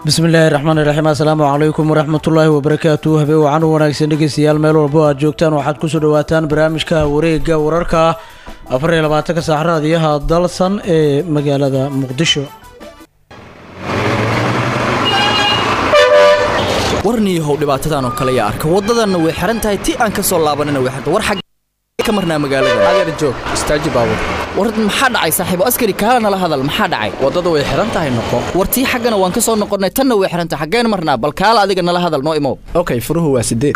bismillaahi raxmaan iraxiim assalaamu calaykum waraxmatullaahi wabarakaatu habeen wacan u wanaagsan dhegeystayaal meel walbo aad joogtaan waxaad kusoo dhawaataan barnaamijka wareega wararka afar iyo labaatanka saac raadiyaha dalsan ee magaalada muqdisho warniihow dhibaatadan oo kale yaa arka waddadanna way xihan tahay ti aan ka soo laabanina way xirta war xag ka marnaa magaalada adeer joog istaaji baabur war maxaa dhacay saaxiibo askari kaala nala hadal maxaa dhacay waddadu way xihan tahay noqo war tii xaggana waan ka soo noqonnay tanna way xihan tahay xaggeen marnaa bal kaala adiga nala hadal noo imow okay furuhu waa sideed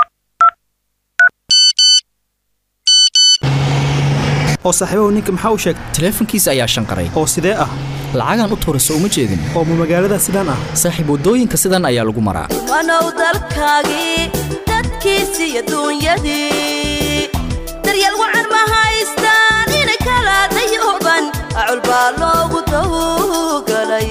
oo saaxiibahu ninka maxaa u sheegay taleefankiisa ayaa shanqaray oo sidee ah lacagaan u tuurayso uma jeedin oo ma magaalada sidaan ah saaxiib waddooyinka sidan ayaa lagu maraa wanow dalkaagii dadkiisi iyo duunyadii daryeel wacan ma haystaan inay kala dayooban acul baa loogu dawgalay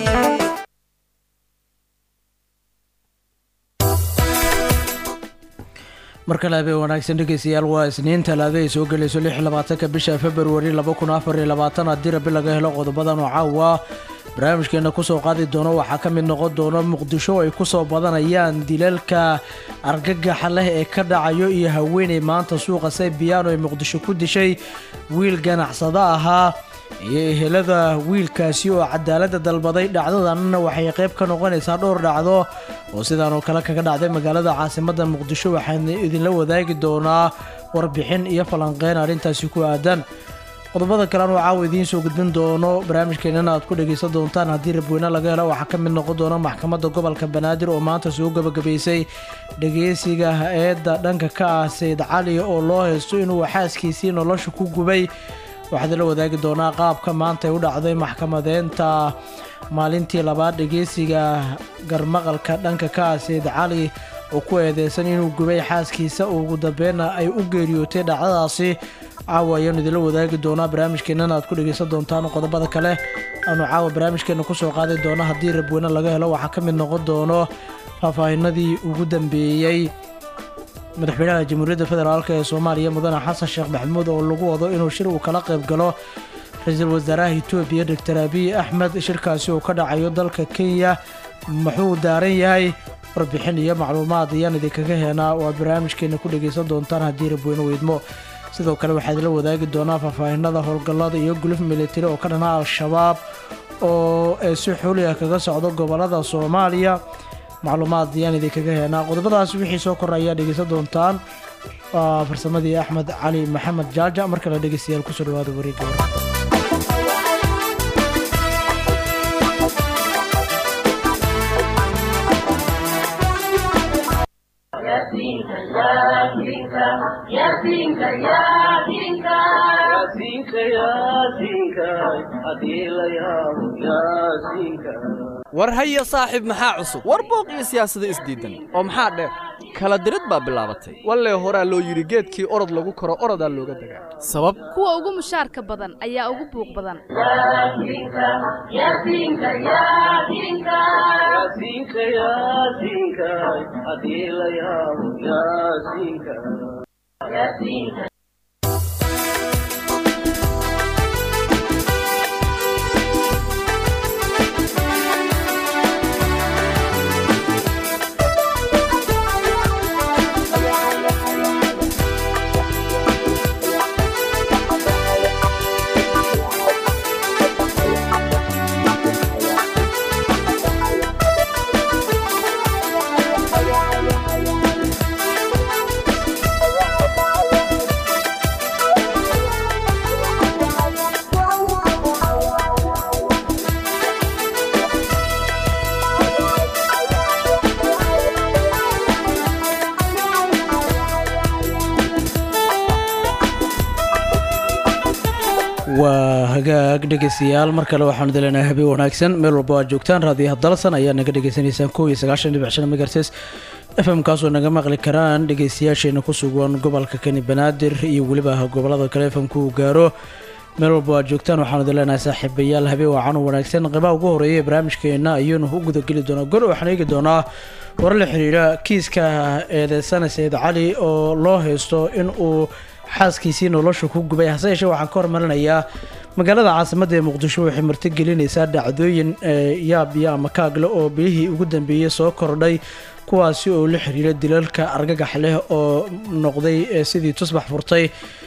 mar kale habeen wanaagsan dhegeystayaal waa isniin talaado ay soo gelayso lix labaatanka bisha februari laba kun afar iyo labaatan haddii rabi laga helo qodobadan oo caawa barnaamijkeena kusoo qaadi doono waxaa ka mid noqon doona muqdisho ay kusoo badanayaan dilalka argagaxa leh ee ka dhacayo iyo haweeney maanta suuqa saybiyaano ee muqdisho ku dishay wiil ganacsado ahaa iyo ehelada wiilkaasi oo cadaaladda dalbaday dhacdadanna waxay qayb ka noqonaysaa dhowr dhacdo oo sidaan oo kale kaga dhacday magaalada caasimadda muqdisho waxaan idinla wadaagi doonaa warbixin iyo falanqeyn arrintaasi ku aadan qodobada kalean oo caawa idiin soo gudbin doono barnaamijkeenana aad ku dhegaysan doontaan haddii rabweyne laga helo waxaa ka mid noqon doona maxkamadda gobolka banaadir oo maanta soo gabagabaysay dhegeysiga eedda dhanka ka ah sayid cali oo loo haysto inuu xaaskiisii nolosha ku gubay waxaad la wadaagi doonaa qaabka maanta ay u dhacday maxkamadeynta maalintii labaad dhegeysiga garmaqalka dhanka ka ah sayid cali oo ku eedeysan inuu gubay xaaskiisa ugu dambeynna ay u geeriyootay dhacdadaasi caawa ayaanu idinla wadaagi doonaa barnaamijkeenana aad ku dhegeysan doontaan qodobada kale aanu caawa barnaamijkeena kusoo qaadi doono haddii rabweyne laga helo waxaa ka mid noqon doono faahfaahinadii ugu dambeeyey madaxweynaha jamhuuriyadda federaalk ee soomaaliya mudane xasan sheekh maxamuud oo lagu wado inuu shir uu kala qayb galo ra-iisul wasaaraha etoobiya doctor abiy axmed shirkaasi oo ka dhacayo dalka kenya muxuu daaran yahay warbixin iyo macluumaad ayaan idinkaga heenaa oo aad barnaamijkeena ku dhegaysan doontaan haddii rabweyne weydmo sidoo kale waxaad la wadaagi doonaa faahfaahinada howlgallada iyo guluf militari oo ka dhana al-shabaab oo ay si xuuli ah kaga socdo gobolada soomaaliya macluumaad ayaan idinkaga heenaa qodobadaas wixii soo kora ayaa dhegeysan doontaan waa farsamadii axmed cali maxamed jaaja mar kale dhegeystayaal kusoo dhawaada wareegga wararka war haya saaxiib maxaa cusub war booq iyo siyaasado isdiidan oo maxaa dheer kala dirid baa bilaabatay wallee horaa loo yidhi geedkii orod lagu koro orodaa looga dagaa sabab kuwa ugu mushaarka badan ayaa ugu buuq badan waa hagaag dhegeystayaal mar kale waxaanu dileynaa habeen wanaagsan meel walba aad joogtaan raadiyaha dalsan ayaa naga dhegeysanaysaan kow iyo sagaashan dhibic shan megahertz f m kaasoo naga maqli karaan dhegeystayaasheena ku sugan gobolka kani banaadir iyo weliba gobolada kale f m-ku gaaro meel walba aad joogtaan waxaanu dileenahay saaxiibayaal habeen wacan u wanaagsan qeybaha ugu horeeya ee barnaamijkeena ayuunu u gudageli doonaa gor waxaan eegi doonaa warar la xiriira kiiska eedeysana sayid cali oo loo haysto in uu xaaskiisii nolosha ku gubay hase yeeshee waxaan ka hormarinayaa magaalada caasimadda ee muqdisho waxay martigelinaysaa dhacdooyin yaab iyo ama kaagle oo bilihii ugu dambeeyey soo kordhay kuwaasi oo la xiriira dilalka argagax leh oo noqday sidii tusbax furtay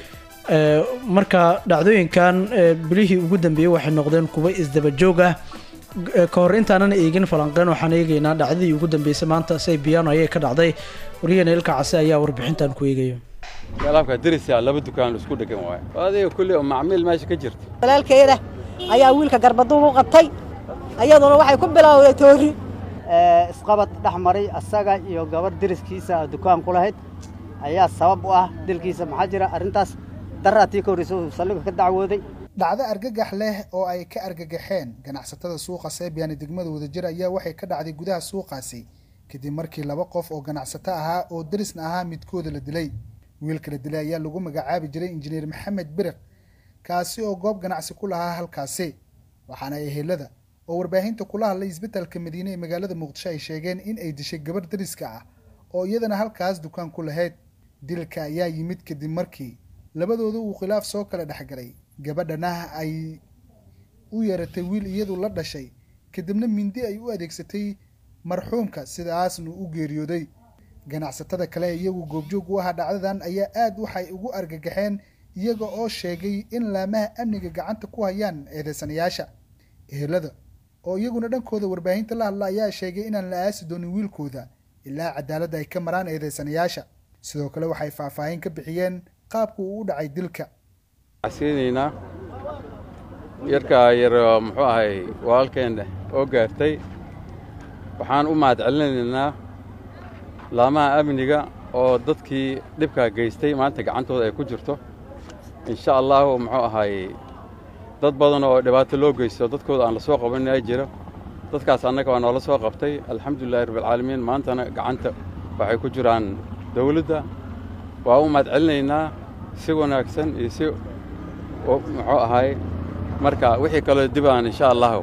marka dhacdooyinkan bilihii ugu dambeeyey waxay noqdeen kuwa isdabajoog ah ka hor intaanan eegin falanqeyn waxaan eegaynaa dhacdadii ugu dambeysay maanta say biyano ayay ka dhacday waryaheena ilka case ayaa warbixintan ku eegaya alaabka dirisa laba dukaan isku dhegan waayo adiga kulli oo macmiil meesha ka jirta walaalkeeda ayaa wiilka garbaduub u qabtay ayaduna waxay ku bilowday toori isqabad dhex maray asaga iyo gabadh deriskiisa dukaan ku lahayd ayaa sabab u ah dilkiisa maxaa jira arrintaas daraatii ka horreysa uu saldhigga ka dacwooday dhacdo argagax leh oo ay ka argagaxeen ganacsatada suuqa seebiyaan ee degmada wadajir ayaa waxay ka dhacday gudaha suuqaasi kadib markii laba qof oo ganacsato ahaa oo derisna ahaa midkooda la dilay wiilka la dilay ayaa lagu magacaabi jiray injineer maxamed biriq kaasi oo goob ganacsi ku lahaa halkaasi waxaana ehelada oo warbaahinta kula hadlay isbitaalka madiine ee magaalada muqdisho ay sheegeen in ay dishay gabarh deriska ah oo iyadana halkaas dukaan ku lahayd dilka ayaa yimid kadib markii labadooda uu khilaaf soo kala dhexgalay gabadhana ay u yeeratay wiil iyadu la dhashay kadibna mindi ay u adeegsatay marxuumka sidaasna u geeriyooday ganacsatada kale iyagu goobjoog u ahaa dhacdadan ayaa aad waxay ugu argagaxeen iyaga oo sheegay in laamaha amniga gacanta ku hayaan eedeysanayaasha ehelada oo iyaguna dhankooda warbaahinta la hadla ayaa sheegay inaan la aasi doonin wiilkooda ilaa cadaaladda ay ka maraan eedeysanayaasha sidoo kale waxay faahfaahin ka bixiyeen qaabku uu u dhacay dilka siinaynaa yarkaa yar muxuu ahay walaalkeen oo gaartay waxaan u mahad celinaynaa laamaha amniga oo dadkii dhibkaa geystay maanta gacantooda ay ku jirto insha allahu muxuu ahay dad badan oo dhibaato loo geysto dadkooda aan la soo qabanin ay jiro dadkaas annaga waa noola soo qabtay alxamdulilahi rabbilcaalamiin maantana gacanta waxay ku jiraan dawladda waa u mahad celinaynaa si wanaagsan iyo si muxuu ahay marka wixii kaloo dibaan insha allahu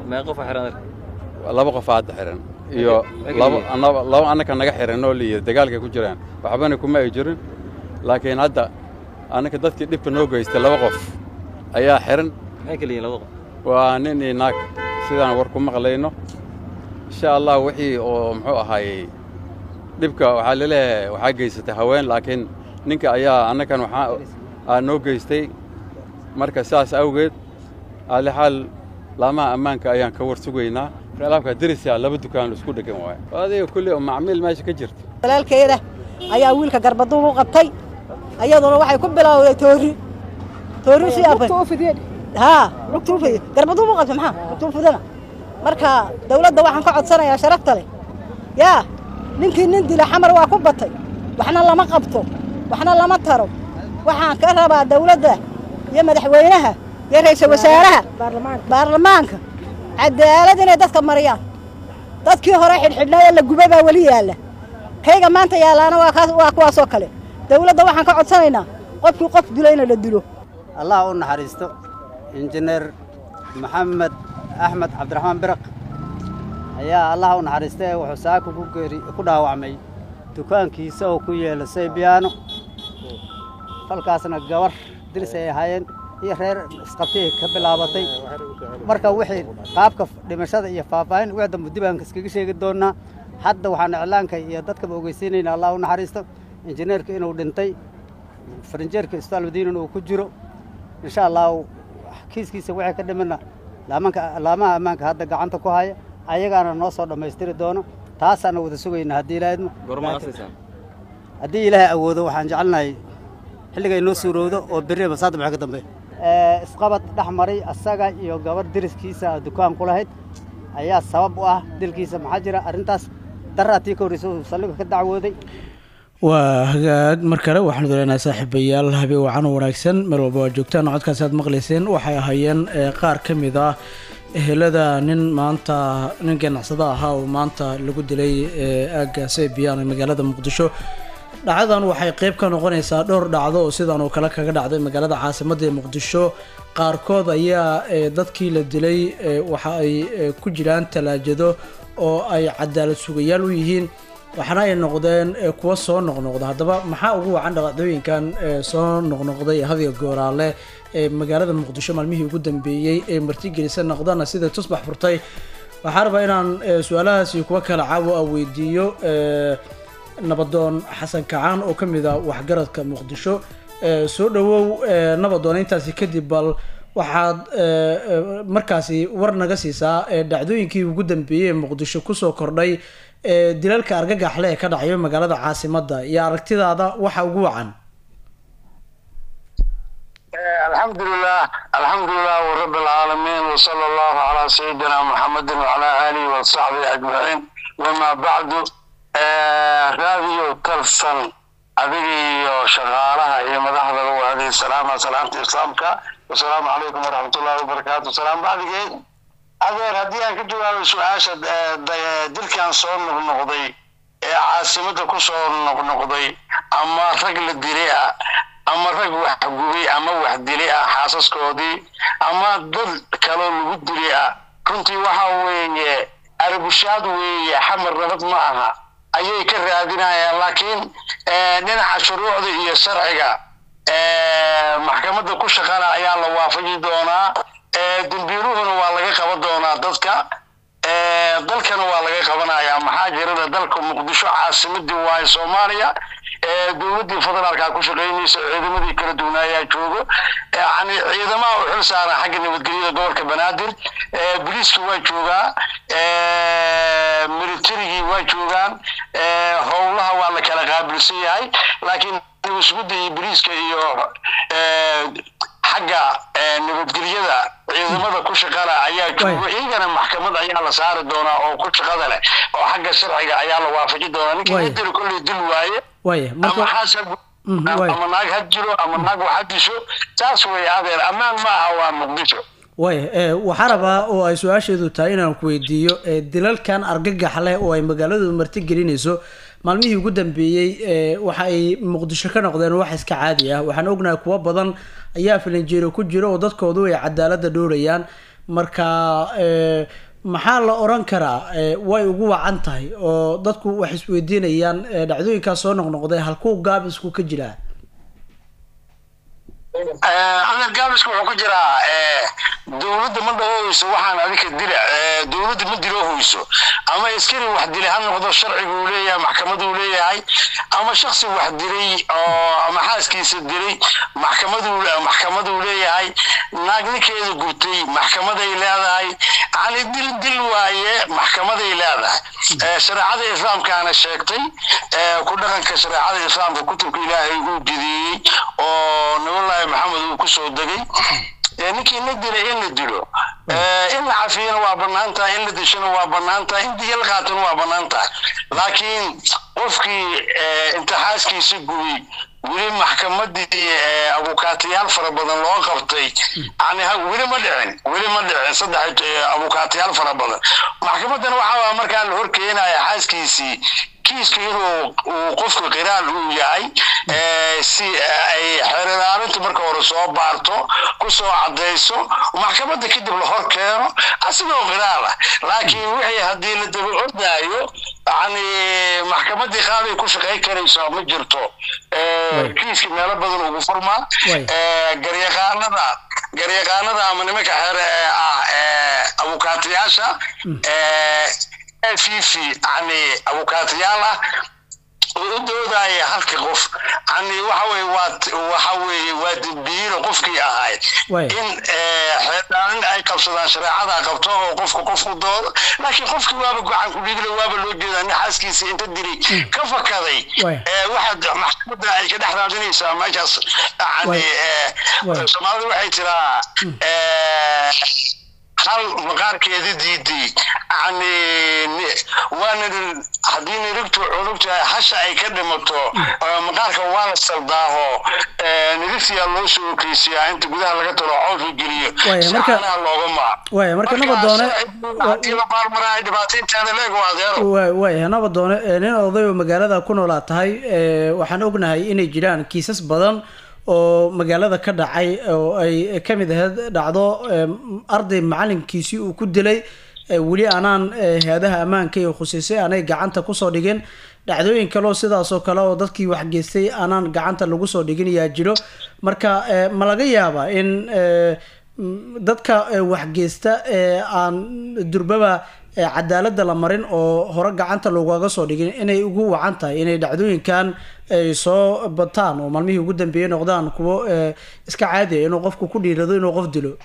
laba qof hadda xihan iyo laba annaka naga xihan oo liyi dagaalkay ku jiraan waxbana kuma ay jirin laakiin hadda annaka dadkii dhibka noo geystay laba qof ayaa xihan waa nin iyo naag sidaan war ku maqlayno insha allah wixii oo muxuu ahaayey dhibka waxaa laleeyahay waxaa geysatay haween laakiin ninka ayaa annakan waxaa noo geystay marka saas awgeed alixaal laamaha ammaanka ayaan ka war sugaynaa alaabka dirisa laba dukaan isku dhegan waayo adiga kulli oo macmiil meesha ka jirta walaalkeeda ayaa wiilka garbaduub u qabtay ayaduna waxay ku bilowday toori toori si haa lugtuufid garbaduub u qabtay maxaa lugtuufidana marka dawladda waxaan ka codsanayaa sharafta leh yaa ninkii nin dila xamar waa ku batay waxna lama qabto waxna lama taro waxaan ka rabaa dawladda iyo madaxweynaha iyo ra'iisul wasaaraha baarlamaanka cadaalad inay dadka mariyaan dadkii hore xidhxidhnaa ee la gubay baa weli yaalla kayga maanta yaallaana waa kuwaasoo kale dawladda waxaan ka codsanaynaa qofkii qof dilo in la dilo allah u naxariisto injineer maxamed axmed cabdiraxmaan biraq ayaa allah u naxariista ee wuxuu saaka ku geeri ku dhaawacmay dukaankiisa oo ku yeela saybiyaano falkaasna gabar dilis ay ahaayeen iyo reer isqabtay ka bilaabatay marka wixii qaabka dhimashada iyo faahfaahin wixii dambe dib aan iskaga sheegi doonaa hadda waxaan iclaanka iyo dadkaba ogeysiinaynaa allah u naxariisto injineerka inuu dhintay farinjeerka isbitaal madiinan uu ku jiro insha allahu kiiskiisa wixii ka dhimana laamanka laamaha ammaanka hadda gacanta ku haya ayagaana noo soo dhammaystiri doono taasaana wada sugayna haddii ilaahadmo haddii ilaahay awoodo waxaan jecelnahay xilliga inoo suurowdo oo berri masaada maxay ka dambeeya isqabad dhex maray asaga iyo gabadh deriskiisa dukaan ku lahayd ayaa sabab u ah dilkiisa maxaa jira arrintaas daraatii ka horreysa uu saldhigga ka dacwooday waa hagaag mar kale waxaanu daleynaa saaxiibayaal habeen wacan wanaagsan meel walba waa joogtaan codkaasi aad maqlayseen waxay ahaayeen qaar ka mid ah ehelada nin maanta nin ganacsado ahaa oo maanta lagu dilay aagga sebiyan ee magaalada muqdisho dhacdadan waxay qeyb ka noqonaysaa dhowr dhacdo oo sidan oo kale kaga dhacday magaalada caasimadda ee muqdisho qaarkood ayaa dadkii la dilay waxa ay ku jiraan talaajado oo ay cadaalad sugayaal u yihiin waxaana ay noqdeen ee, kuwa soo noqnoqda haddaba maxaa ugu wacan dhacdooyinkan ee, soo noqnoqday hadiga gooraale ee magaalada muqdisho maalmihii ugu dambeeyey ee martigelisa noqdana sida tusbax furtay waxaa rabaa inaan ee, su-aalahaasi kuwa kale caawa a weydiiyo ee, nabadoon xasan kacaan oo ka mid ah waxgaradka muqdisho ee, soo dhawow ee, nabadoon intaasi kadib bal waxaad ee, ee, markaasi war naga siisaa ee, dhacdooyinkii ugu dambeeyey ee muqdisho kusoo kordhay ee dilalka argagaxle ee ka dhacayo magaalada caasimadda iyo aragtidaada waxa ugu wacan الحمد لله الحمد لله رب العالمين وصلى الله على سيدنا محمد وعلى آله وصحبه أجمعين وما بعد راديو تلسن أبي شغالها هي مدحضة وهذه السلامة سلامة إسلامك والسلام عليكم ورحمة الله وبركاته السلام بعد كده adeer haddii aan ka jawaabo su-aasha eh, da- dilkan soo noqnoqday ee caasimada ku soo noqnoqday ama rag la dilay ah ama rag wax gubay ama wax dilay ah xaasaskoodii ama dad kaloo lagu dilay ah runtii waxa weeye arbushaad weeye xamar nabad ma aha ayay ka raadinayaan laakiin eh, dhinaca shuruucda iyo sharciga eh, maxkamadda ku shaqala ayaa la waafaji doonaa eh, dembiiluhuna waa laga qaban doonaa dadka eh, dalkana waa laga qabanayaa maxaa jirada dalka muqdisho caasimadii waaye soomaaliya eh, dowladdii federaalka ku shaqaynaysa ciidamadii kala duwanaayaa joogo yani ciidamaha u xil saaran xagga nabadgelyada gobolka banaadir eh, booliiska waa joogaa eh, militarigii waa joogaan eh, howlaha waa la kala qaabilsan yahay laakiin nabasgudda iyo booliiska iyo eh, xagga eh, nabadgelyada ciidamada ku shaqala ayaa joogo iyagana maxkamad ayaa la saari doonaa oo ku shaqada leh oo xagga sharciga ayaa la waafaji doonaa ninka Waaya. idil kolley dil waaye waaya ama marka xaasab Mhm, waaya. ama naag ha jiro ama naag wax ha disho taas way adeer ammaan ma aha waa muqdisho waaya ee, waxaa rabaa oo ay su-aasheedu tahay inaan ku weydiiyo ee, dilalkan argagax leh oo ay magaaladu martigelinayso maalmihii ugu dambeeyey ee, waxa ay muqdisho ka noqdeen wax iska caadi ah waxaan ognahay kuwo badan ayaa filinjeero ku jira oo dadkoodu ay cadaalada dhowrayaan marka ee, maxaa la oran karaa ee, way ugu wacan tahay oo dadku wax isweydiinayaan ee, dhacdooyinkaas soo noqnoqday halkuu gaabisku ka jiraa adeer gaabisku wuxuu ku jiraa eh, dowladda ma dhahoyso waxaan adika dila eh, dowladda ma dilohoyso ama askari wax dilay ha noqdo sharcigu uu leeyahay maxkamaduu leeyahay ama shaksi wax dilay oo ama xaaskiisa dilay maxkamaduu maxkamaduu leeyahay naag ninkeeda gubtay maxkamaday leedahay yani dil dil waaye maxkamaday leedahay Eh, shareecada islaamkaana sheegtay eh, ku dhaqanka shareecada islaamka kutubka ilaahay uu jideeyey oo nabillaahi maxamed uu kusoo degay Eh, ninkii la dilay in la dilo Eh, in la cafiyana waa bannaan tahay in la dishana waa bannaan tahay in diya la qaatana waa bannaan tahay laakiin qofkii eh, intixaaskiisa gubay weli maxkamadii eh, abukaatayaal fara badan loo qabtay yani ha- weli ma dhicin weli ma dhicin saddex eh, abukaatayaal fara badan maxkamadan waxaa markaa la horkeenaya xaaskiisii kiiska iyadoo uu qofka qiraal uu yahay eh, si ay xeerilaalintu marka hore soo baarto ku soo cadayso maxkamadda kadib la hor keeno asigoo qiraal ah laakiin wixii haddii la daba ordaayo yani maxkamadii qaaday ku shaqayn karayso ma jirto Eh, kiiska meelo badan ugu furmaa Way. Eh, garyaqaanada garyaqaanada ama nimanka xeere ee ah ee abukaatayaasha ee fifi yani abukaatayaal ah oo u doodaya halka qof yani waxa weye waa waxa weeye waa dembiilo qofkii ahay Way. in eh, xeerdaanin ay qabsadaan shareecada qabto oo qofka qof u doodo laakiin qofkii waaba gacan ku dhigla waaba loo jeedaa nin xaaskiisa inta dilay ka fakaday Way. Eh, waxaad maxkamadda ay ka dhex raadinaysaa meeshaas yani Way. eh, Way. soomaalidu waxay tiraa eh, hal maqaarkeeda diiday yani ni- waana haddii nirigtu cunugta hasha ay ka dhimato eh, maqaarka waa la saldaaho eh, nirigtiyaa loo soo okeysiyaa inta gudaha laga talo cawska geliyo Waaya, si marka- caanaha looga maa waaya marka nabadoone haddii la baarmaraay dhibaataynteeda leeg waa adeero wa- waaya nabadoone ee, nin oday oo magaalada ku noolaa tahay ee, waxaan ognahay inay jiraan kiisas badan oo magaalada ka dhacay oo ay ka mid ahayd dhacdo ee, arday macalinkiisii uu ku dilay ee, weli aanaan ee, hay-adaha ammaanka iyo khuseysay aanay gacanta kusoo dhigin dhacdooyin kale oo sidaasoo kale oo dadkii waxgeystay aanaan gacanta lagu soo dhigin ayaa jiro marka eh, ma laga yaabaa in eh, m- dadka eh, waxgeysta ee aan durbaba eh, cadaaladda la marin oo hore gacanta loogaga soo dhigin inay ugu wacan tahay inay dhacdooyinkan ay soo bataan oo maalmihii ugu dambeeyey noqdaan kuwo eh, iska caadi ah inuu qofku ku dhiirado inuu qof dilo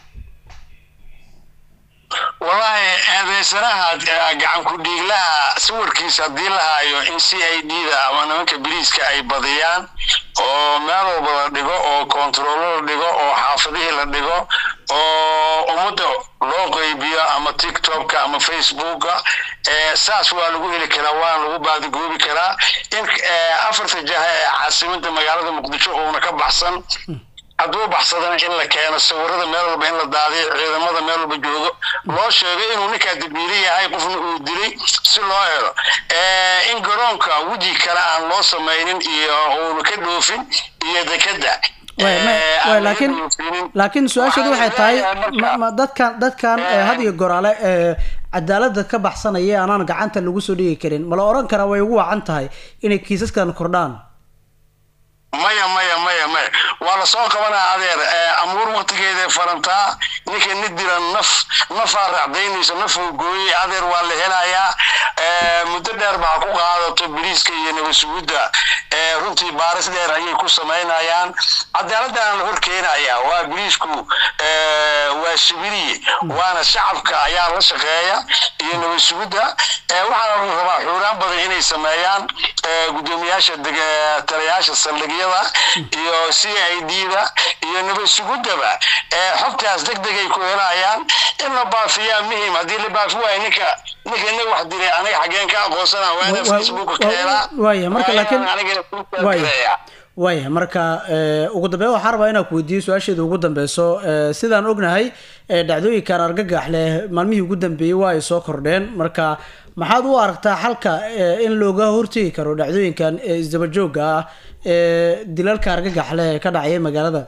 wallaahi eedeysanaha eh, gacan ku dhiiglaha sawirkiisa haddii la haayo in c i d da ama nimanka biriiska ay badiyaan oo meel walba la dhigo oo kontarollo la dhigo oo xaafadihii la dhigo oo ummadda loo qaybiyo ama tiktokka ama facebooka eh, saas waa lagu heli karaa waana lagu baadigoobi karaa in eh, afarta jaha ee caasimada magaalada muqdisho uuna ka baxsan hadduu baxsadana in la keeno sawirada meel walba in la daadiyo ciidamada meel walba joogo loo sheego inuu ninkaa dambiile yahay qofna uu dilay si loo helo Eh, in garoonka weji kale aan loo samaynin iyo uuna ka dhoofin iyo dekeda Waay, ma- waay, laakiin laakiin su-aasheedu waxay tahay ma- ma dadkan dadkan eh, had iyo goraale eh, cadaaladda ka baxsanaya aanaan gacanta lagu soo dhigi karin ma la oran karaa way ugu wacan tahay inay kiisaskan kordhaan maya maya maya maya waa la soo qabanaa adeer Eh, amuur waktigeeday farantaa ninka ni dira naf nafaa raacdaynayso nafuu gooyey adeer waa la helayaa Eh, muddo dheer baa ku qaadato biriiska iyo nabasugudda Eh, runtii baaris dheer ayay ku samaynayaan cadaaladana la horkeenaya waa biriisku eh, waa sibiriye waana shacabka ayaa la shaqeeya iyo nabasugudda Eh, waxaana la rabaa xuuraan badan inay sameeyaan eh, guddoomiyaasha deg- taliyayaasha saldhigyada iyo c i d da iyo nabadsuguddaba Eh, xogtaas deg degay ku helayaan in la baafiyaa muhim haddii la baafi waayo ninka ninka ina wax dilay aniga xageen ka aqoonsana waa ina facebook ka helaa waaya marka Waa laakiin inaan anigana ku waaya taageeraya. waaya marka eh, ugu dambeyn waxaan rabaa inaan ku weydiiyo su-aasheeda ugu dambeyso eh, sidaan ognahay eh, dhacdooyinkan argagax leh maalmihii ugu dambeeyey waa ay soo kordheen marka maxaad u aragtaa xalka eh, in looga hortegi karo dhacdooyinkan eh, isdaba joogga ah ee dilalka argagax leh ee ka dhacaya magaalada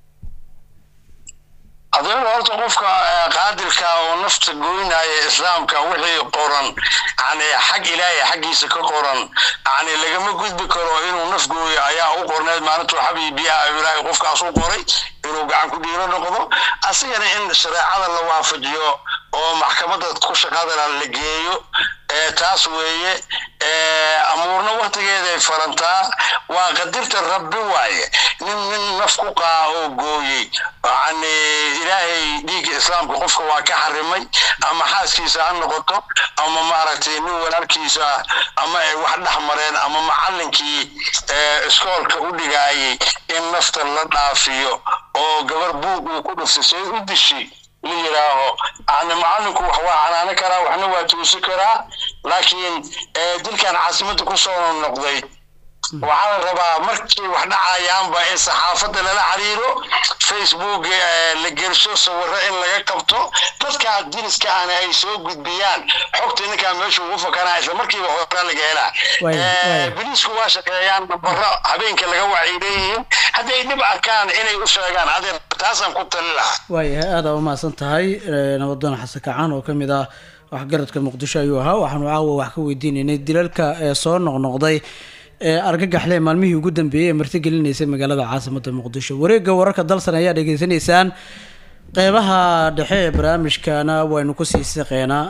adeer horta qofka eh, qaadilka oo nafta goynaya islaamka wixii qoran yani xag ilaahay xaggiisa ka qoran yani lagama gudbi karo inuu naf gooyo ayaa u qorneed maalintuu xabii biyaha ilaahay qofkaas u qoray inuu gacan ku dhiiro noqdo asigana in shareecada la waafajiyo oo maxkamadda ku shaqadana la geeyo eh, taas weeye eh, amuurna waktigeeday farantaa waa qadirta rabbi waaye nin nin naf ku qaa oo gooyey yani ilaahay dhiigga islaamka qofka waa ka xarimay ama xaaskiisa ha noqoto ama maaragtay nin walaalkiisa ah ama ay wax dhex mareen ama macallinkii eh, iskoolka u dhigaayay in nafta la dhaafiyo oo gabar buug uu ku dhuftay say u dishi la yidhaaho yani macallinku wax waa canaano karaa waxna waa tuusi karaa laakiin eh, dilkan caasimadda ku soo noqday waxaa la rabaa markii wax dhacayaanba in saxaafadda lala xiriiro facebook eh, la gelsho sawiro in laga qabto dadka diriska ahna ay soo gudbiyaan xogta ninkaa meesha ugu fakanaa isla markiiba horaa laga helaa Waaya, Eh, waaya. biliisku waa shaqeeyaan nambaro habeenka laga wacyi leeyihiin hadday dhib arkaan inay u sheegaan adeer taasaan ku tali lahaa waayahay aada u mahadsan tahay eh, nabadoon xasan kacaan oo ka mid ah waxgaradka muqdisho ayuu ahaa waxaanu caawa wax ka weydiinaynay dilalka ee soo noqnoqday ee argagaxle maalmihii ugu dambeeyey ee martigelinaysay magaalada caasimada muqdisho wareegga wararka dalsan ayaa dhegeysanaysaan qeybaha dhexe ee barnaamijkana waynu kusii siqeynaa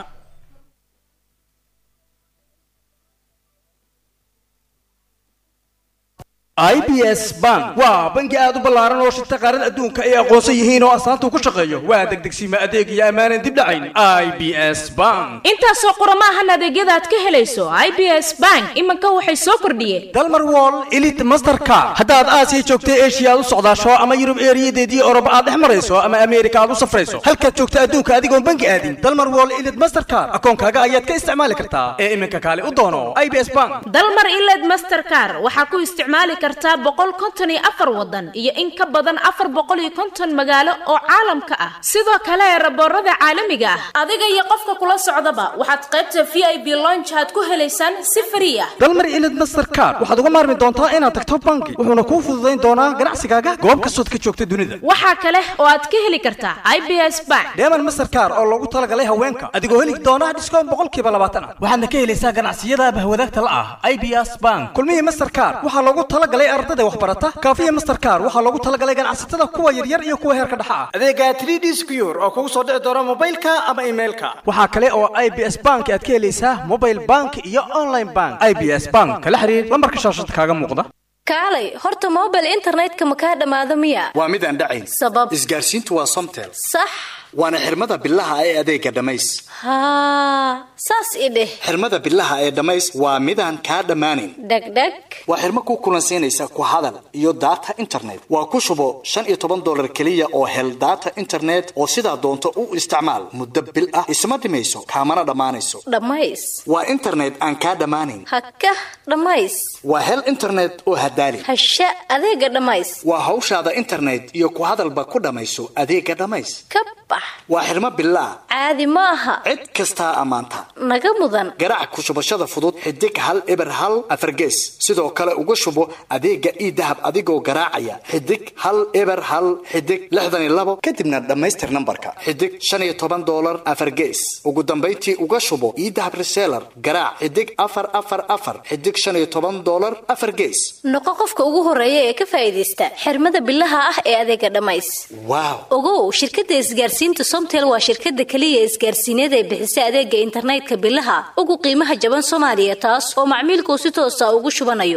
IBS Bank waa bangi aad u ballaaran oo shirta qaarada adduunka ay aqoonsan yihiin oo astaanta ku shaqeeyo waa degdegsiima adeeg iyo ammaanan dib dhacayn IBS Bank intaasoo qoromaahan adeegyada aad ka helayso i b s bank iminka waxay soo kordhiyeen dalmar wall elite mastercard haddaad aasiya joogta eshiya aad u socdaasho ama yurub eeriyadeedii oroba aad dhex marayso ama ameerika aad u safrayso halkaad joogta adduunka adigoon bangi aadin dalmar wall elite mastercard akoonkaaga ayaad ka isticmaali kartaa ee iminka kaale u doono IBS Bank dalmar iled mastercar waxaa ku isticmaali kartaa boqol konton iyo afar wadan iyo in ka badan afar boqol iyo konton magaalo oo caalamka ah sidoo kale eraboorada caalamiga ah adiga iyo qofka kula socdaba waxaad qaybta v i b lonjaad ku helaysaan si frii ah dalmar ilid mastercard waxaad uga maarmi doontaa inaad tagto bangi wuxuuna kuu fududayn doonaa ganacsigaaga goob kastood ka joogta dunida waxaa kale oo aad ka heli kartaa i b s bank dheeman mastercard oo loogu talagalay haweenka adigoo heli doona dhiskoon boqolkiiba labaatan ah waxaadna ka helaysaa ganacsiyada bahwadaagta la ah i b s bank kulmihii mastercard waxaa loogu talagalay ardada waxbarata kaafiya mastercard waxaa loogu talagalay ganacsatada kuwa yaryar iyo kuwa heerka dhexa ah adeega 3d secure oo kugu soo dhici doona mobilka ama emailka waxaa kale oo i b s bank aad ka helaysaa mobile bank iyo online bank i b s bank kala xiriir lambarka shaashada kaaga muuqda kaalay horta mobile internetka ma kaa dhammaado miya waa mid aan dhacayn sabab isgaarsiintu waa somtel sax waana xirmada bilaha ee adeega dhammays haa saas i dheh xirmada bilaha ee dhammays waa midaan kaa dhammaanayn dhegdheg waa xirmo ku kulansiinaysa ku hadal iyo data internet waa ku shubo shan iyo toban dolar keliya oo hel data internet oo sidaa doonto u isticmaal muddo bil ah isma dhimayso kaamana dhammaanayso dhammays waa internet aan kaa dhammaanayn haka dhammays waa hel internet oo hadaali hasha adeega dhammays waa hawshaada internet iyo ku hadalba ku dhammayso adeega dhammays ka bax waa xirmo bilaa caadi ma aha cid kastaa ammaanta naga mudan garaac ku shubashada fudud xidig hal eber hal afargees sidoo kale uga shubo adeega ii dahab adigoo garaacaya xidig hal eber hal xidig lixdan iyo labo kadibna dhammaystir nambarka xidig shan iyo toban dolar afargees ugu dambayntii uga shubo ii dahab reseller garaac xidig afar afar afar xidig shan iyo toban dolar afar gees noqo qofka ugu horeeya ee ka faa'iidaysta xirmada bilaha ah ee adeega dhammays waaw ogow shirkadda isgaarsiinta somtel waa shirkadda keliya isgaarsiineed ee bixisa adeega internetka bilaha ugu qiimaha jaban soomaaliya taas oo macmiilkuu si toosa ugu shubanayo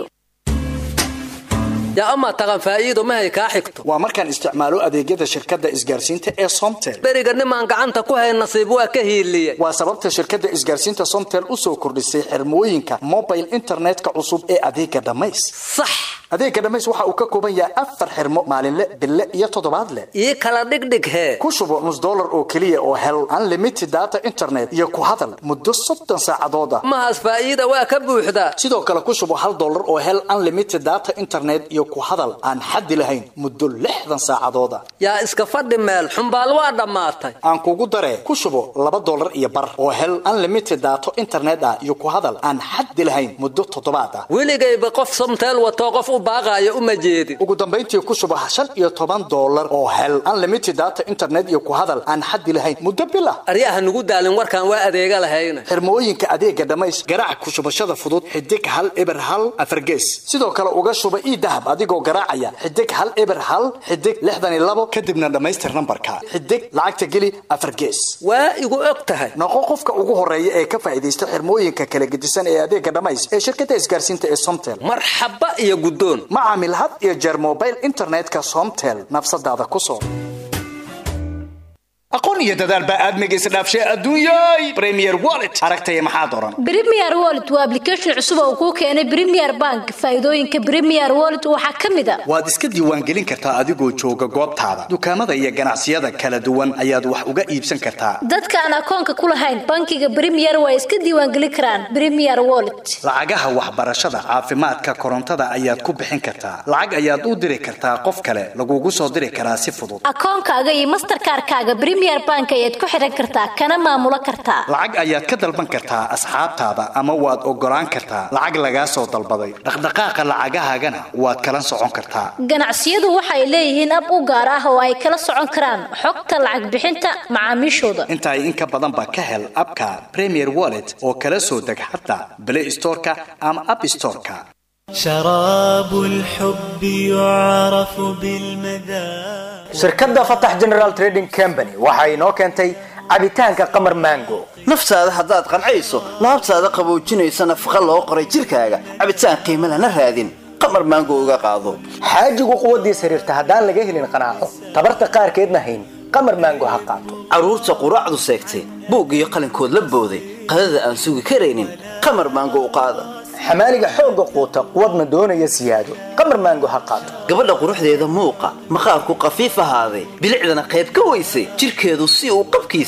yaa amaa taqan faa'iido mahay kaa xigto waa markaan isticmaalo adeegyada shirkadda isgaarsiinta ee somtel beriga nimaan gacanta ku hayn nasiib waa ka hiiliye waa sababta shirkadda isgaarsiinta somtel u soo kordhisay xirmooyinka mobile internetka cusub ee adeega dhammays sax adeega dhammays waxa uu ka kooban yahay afar xirmo maalinle bille iyo toddobaadle ii kala dhigdhig hee ku shubo nus dollar oo keliya oo hel unlimited data internet iyo ku hadal muddo soddon saacadood ah mahaas faa'iida waa ka buuxdaa sidoo kale ku shubo hal dollar oo hel unlimited data internet iyo ku hadal aan xaddi lahayn muddo lixdan saacadood ah yaa iska fadhi meel xumbaal waa dhammaatay aan kugu daree ku shubo laba dollar iyo bar oo hel unlimited data internet ah iyo ku hadal aan xaddi lahayn muddo toddobaad ah weligayba qof somteel watoo qof u baaqaaya uma jeedin ugu dambayntii ku shubo shan iyo toban dollar oo hel unlimited data internet iyo ku hadal aan xaddi lahayn muddo bil ah aryaha nugu daalin warkaan waa adeega lahayna xirmooyinka adeega dhammays garaac ku shubashada fudud xidig hal eber hal afargees sidoo kale uga shuba ii dahab adigoo garaacaya xidig hal eber hal xidig lixdan iyo labo kadibna dhammaystir nambarka xidig lacagta geli afargees waa igu og tahay noqo qofka ugu horeeya ee ka faa'iidaysta xirmooyinka kala gedisan ee adeega dhammays ee shirkadda isgaarsiinta ee somtel marxaba iyo guddoon ma caamil had iyo jeer mobile internetka somtel nafsadaada ku soo aqoon iyo dadaal baa aadmiga isdhaafshay adduunyay premier wallet aragtaya maxaad oran premier wallet waa application cusub oo kuu keenay premier bank faa'iidooyinka premier wallet waxaa ka mid a waad iska diiwaangelin kartaa adigoo jooga goobtaada dukaamada iyo ganacsiyada kala duwan ayaad wax uga iibsan kartaa dadka aan akoonka ku lahayn bankiga premier waa iska diiwaangelin karaan premier wallet lacagaha waxbarashada caafimaadka korontada ayaad ku bixin kartaa lacag ayaad u diri kartaa qof kale lagugu soo diri karaa si fudud akoonkaaga iyo masterkaarkaaga premier bank ayaad ku xiran kartaa kana maamulo kartaa lacag ayaad ka dalban kartaa asxaabtaada ama waad ogolaan kartaa lacag lagaa soo dalbaday dhaqdhaqaaqa lacagahaagana waad kala socon kartaa ganacsiyadu waxay leeyihiin ab u gaar ah oo ay kala socon karaan xogta lacag bixinta macaamiishooda intaay in ka badanba ka hel abka premier wallet oo kala soo deg xataa play storeka ama app storeka شراب الحب يعرف بالمذاق shirkadda fatax general trading company waxa inoo keentay cabitaanka qamar mango naftaada haddaad qancayso laabtaada qaboojinaysa nafaqa loo qoray jirkaaga cabitaan qiimo lana raadin qamar maango uga qaado xaajigu quwaddiis xiriirta haddaan laga helin qanaaco tabarta qaarkeedna hayn qamar mango ha qaato carruurta quraacdu seegtay buug iyo qalinkood la booday qadada aan sugi karaynin qamar maango u qaada xamaaliga xoogga quuta quwadna doonaya siyaado qamar maango ha qaato gabadha quruxdeeda muuqa maqaarku qafiif ahaaday bilicdana qayb ka weysay jirkeedu si uu qabkiisa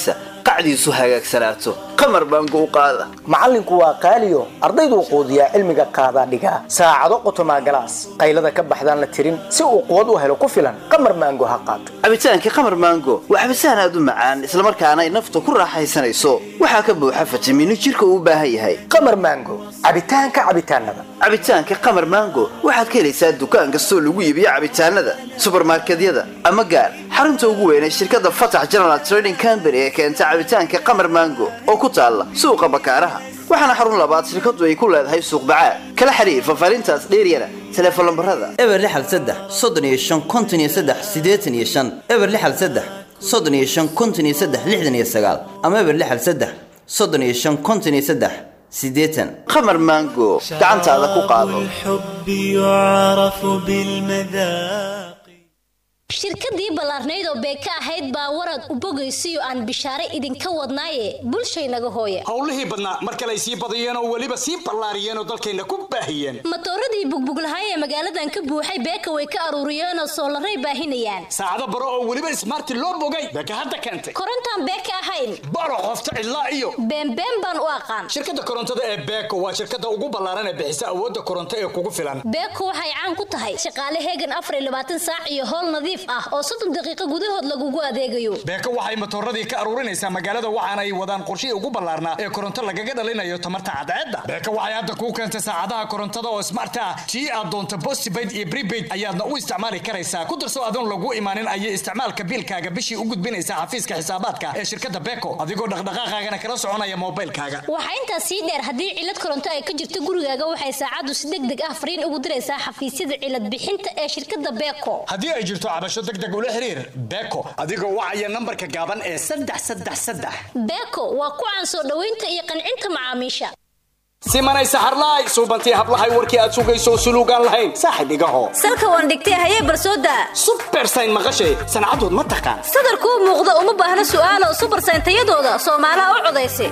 qacdiisu hagaagsanaato qamar baango u qaada macallinku waa qaaliyo ardayduu quudiyaa cilmiga qaadaa dhigaa saacado qotomaa galaas qaylada ka baxdaan la tirin si uu quwad u helo ku filan qamar maango ha qaato cabitaankii qamar maango waa cabitaan aad u macaan islamarkaana ay nafta ku raaxaysanayso waxaa ka buuxa fitamiino jirka uu u baahan yahay qamar maango cabitaanka cabitaanada cabitaanka qamar maango waxaad ka helaysaa dukaan kastoo lagu iibiyo cabitaanada subarmarkedyada ama gaar xarunta ugu weyn ee shirkadda fatax general trading company ee keenta cabitaanka qamar maango oo ku taalla suuqa bakaaraha waxaana xarun labaad shirkadu ay ku leedahay suuq bacaad kala xiriir fafaarintaas dheeryana teleefon lambarada eber lixal saddex soddon iyo shan konton iyo saddex siddeetan iyo shan eber lixal saddex soddon iyo shan konton iyo saddex lixdan iyo sagaal ama eber lixal saddex soddon iyo shan konton iyo saddex siddeetan qamar maango gacantaada ku qaado الحب يعرف بالمذاق shirkadii ballaarnayd oo beeka ahayd baa warad u bogaysiyo aan bishaare idinka wadnaaye bulshaynaga hooya howlihii badnaa mar kale ay sii badiyeen oo weliba sii ballaariyeen oo dalkayna ku baahiyeen matooradii bugbuglahay ee magaaladan ka buuxay beeka way ka aruuriyeen oo soolaray baahinayaan saacado baro oo weliba ismaarti loo bogay beeka hadda keentay korontaan beeka ahayn baro qofta cidlaa iyo beenbeen baan u aqaan shirkadda korontada ee beeko waa shirkadda ugu ballaaran ee bixisa awoodda koronto ee kugu filan beeko waxay caan ku tahay shaqaale heegan afar iyo labaatan saac iyo howl nadiif ah oo soddon daqiiqo gudahood lagugu adeegayo beeko waxay matooradii ka aruurinaysaa magaalada waxaana ay wadaan qorshihii ugu ballaarnaa ee koronto lagaga dhalinayo tamarta cadceedda beeko waxay hadda kuu keentay saacadaha korontada oo smart ah tii aad doonto postpaid iyo prepaid ayaadna u isticmaali karaysaa ku darso adoon lagu imaanin ayay isticmaalka biilkaaga bishii u gudbinaysaa xafiiska xisaabaadka ee shirkadda beeko adigoo dhaqdhaqaaqaagana kala soconaya moobaylkaaga waxaa intaas sii dheer haddii cilad koronto ay ka jirto gurigaaga waxay saacaddu si deg deg ah fariin ugu diraysaa xafiisyada cilad bixinta ee shirkadda beeko haddii ay jirto cabasho deg deg ula xiriir beeko adigoo wacaya nambarka gaaban ee saddex saddex saddex beeko waa ku caan soo dhoweynta iyo qancinta macaamiisha simanay saxarlaay suubantii hablahay warkii aad sugayso suluugaan lahayn saaxib igaho salka waan dhigtay hayee barsooda subersayn maqashay sancadood ma taqaan sadarkuu muuqda uma baahna su'aalo subersayn tayadooda soomaalaha u codaysa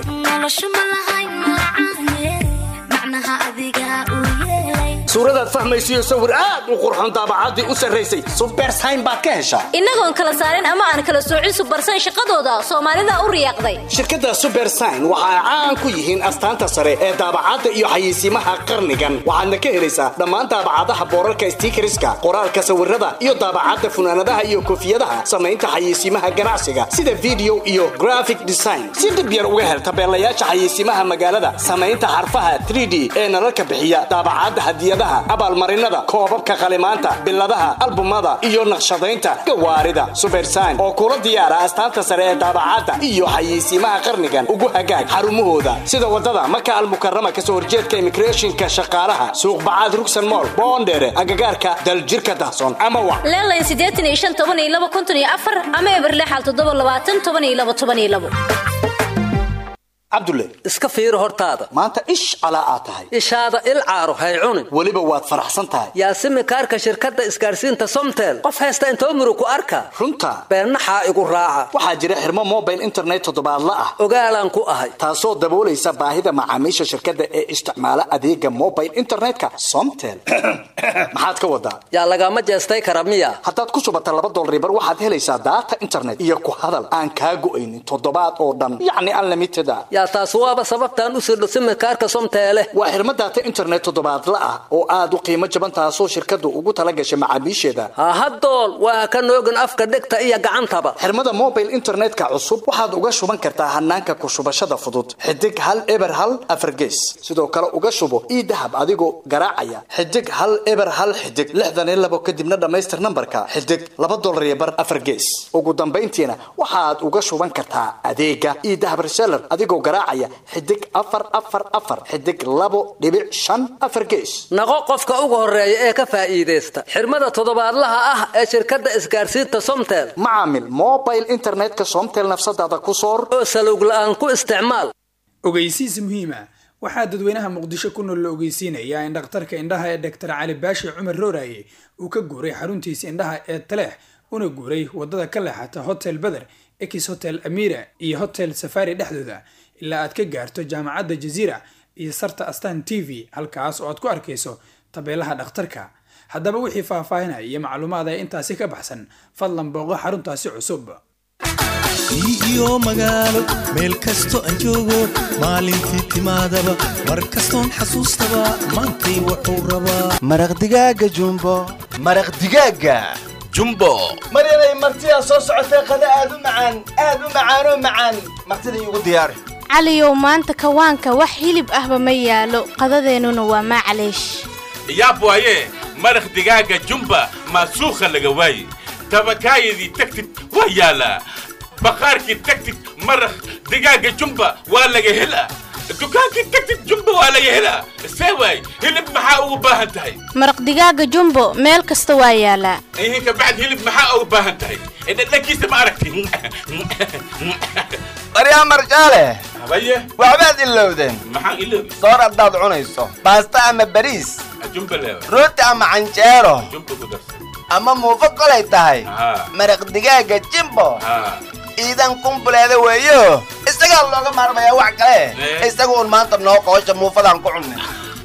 suuradaad fahmaysiyo sawir aad u qurxon daabacaddii u sarraysay subersayn baad ka heshaa innagoon kala saarin ama aan kala soocin subersayn shaqadooda soomaalida u riyaaqday shirkadda subersign waxa ay caan ku yihiin astaanta sare ee daabacadda iyo xayeysiimaha qarnigan waxaadna ka helaysaa dhammaan daabacadaha boorarka stiikariska qoraalka sawirada iyo daabacadda funaanadaha iyo koofiyadaha samaynta xayeysiimaha ganacsiga sida video iyo graphic design si dhib yar uga hel tabeelayaasha xayeysiimaha magaalada samaynta xarfaha 3d ee nalalka bixiya daabacadda hadiyadaha abaalmarinada koobabka qalimaanta biladaha albumada iyo naqshadaynta gawaarida subersign oo kula diyaara astaanta sare ee daabacadda iyo xayeysiimaha qarnigan ugu hagaag xarumahooda sida wadada maka almukarama kasoo horjeedka immigrationka shaqaalaha suuq bacaad rugsan mool boondheere agagaarka daljirka dahsoon ama wa leelayn siddeetan iyo shan toban iyo laba konton iyo afar ama eberle xal toddoba labaatan toban iyo laba toban iyo labo cabdulle iska fiiri hortaada maanta ish calaa aad tahay ishaada il caaro hay cunin weliba waad faraxsan tahay yaasimi kaarka shirkadda isgaarsiinta somtel qof haysta inta umru ku arka runta beennaxaa igu raaca waxaa jira xirmo mobile internet toddobaadla ah ogaalaan ku ahay taasoo daboolaysa baahida macaamiisha shirkadda ee isticmaala adeega mobile internetka somtel maxaad ka wadaa yaa lagama jeestay kara miya haddaad ku shubata laba dolribar waxaad helaysaa daata internet iyo ku hadal aan kaa go'aynin toddobaad oo dhan yacni unlimited ah yaa taas waaba sababtaan u sirdho simikaarka somteele waa xirmo daata internet toddobaadla ah oo aad u qiimo jaban taasoo shirkaddu ugu tala gashay macaamiisheeda hahadool waa ka noogin afka dhegta iyo gacantaba xirmada mobile internetka cusub waxaad uga shuban kartaa hanaanka ku shubashada fudud xidig hal eber hal afargees sidoo kale uga shubo ii dahab adigoo garaacaya xidig hal eber hal xidig lixdan iyo labo kadibna dhammaystir nambarka xidig laba dolar iyo bar afargees ugu dambayntiina waxaad uga shuban kartaa adeega ii dahab reseller adigoo garaacaya xidig afar afar afar xidig labo dhibic shan afar gees naqo qofka ugu horeeya ee ka faa'iidaysta xirmada toddobaadlaha ah ee shirkadda isgaarsiinta somtel macaamil mobile internetka somtel nafsadaada ku soor oo salowg la'aan ku isticmaal ogeysiis muhiima waxaa dadweynaha muqdisho ku nool la ogeysiinayaa in dhakhtarka indhaha ee doctor cali baashi cumar rooraye uu ka guuray xaruntiisa indhaha ee taleex una guuray wadada ka leexata hotel beder ex hotel amira iyo hotel safari dhexdooda ilaa aad ka gaarto jaamacadda jaziira iyo sarta astan t v halkaas oo aad ku arkayso tabeelaha dhakhtarka haddaba wixii faahfaahinaya iyo macluumaad ee intaasi ka baxsan fadlan booqo xaruntaasi cusub iyo magaalo meel kasto aan joogo maalintii timaadaba mar kastoon xasuustaba maantay wuxuu rabaa maraq digaaga jumbo maraq digaaga jumbo maryanay martidaa soo socotee qada aad u macaan aad u macaanoo macaan martida iigu diyaari caliyow maanta kawaanka wax hilib ahba ma yaalo qadadeennuna waa maclaysh yaab waaye maraq digaaga jumba maasuukha laga waaye tabakaayadii tagtid waa yaalaa baqaarkii tagtid maraq digaaga jumba waa laga helaa dukaankii tagtid jumba waa laga helaa see waay hilib maxaa ugu baahan tahay maraq digaaga jumbo meel kasta waa yaalaa ihin kabacd hilib maxaa ugu baahan tahay dhadhankiisa ma aragti baryaa marjaale habaye waxbaad ilowdeen maxaan iloobi soor haddaad cunayso baasta ama bariis jumba leewa rooti ama canjeero jumba ku darsan ama muufo kolay tahay haa maraq digaaga jimbo haa iidan kumbuleeda weeyo isagaa looga maarmayaa wax kale isaga uun maanta noo qoosha muufadaan ku cunnay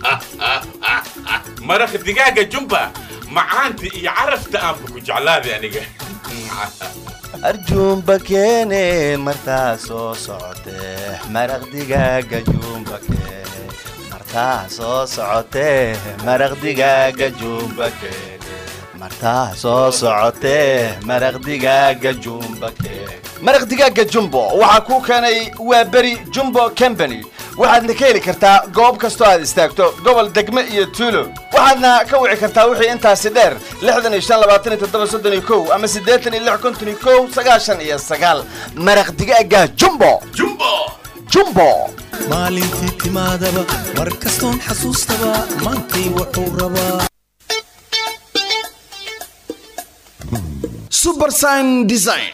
maraq digaaga jumba macaanta iyo carafta aanba ku jeclaaday aniga arjuumba keene martaa soo socotee maraq digaaga juumba keene martaa soo socotee maraq digaaga juumba keene martaa soo socotee maraq digaaga jumba keene maraq digaaga jumbo waxaa kuu keenay waa beri jumbo company waxaadna ka heli kartaa goob kastoo aad istaagto gobol degme iyo tuulo waxaadna ka wici kartaa wixii intaasi dheer lixdan iyo shan labaatan iyo toddoba soddon iyo kow ama siddeetan iyo lix konton iyo kow sagaashan iyo sagaal maraq digaaga jumbo jumbo jumbo maalintii timaadaba mar kastoon xasuustaba maantay wuxuu rabaa subersign design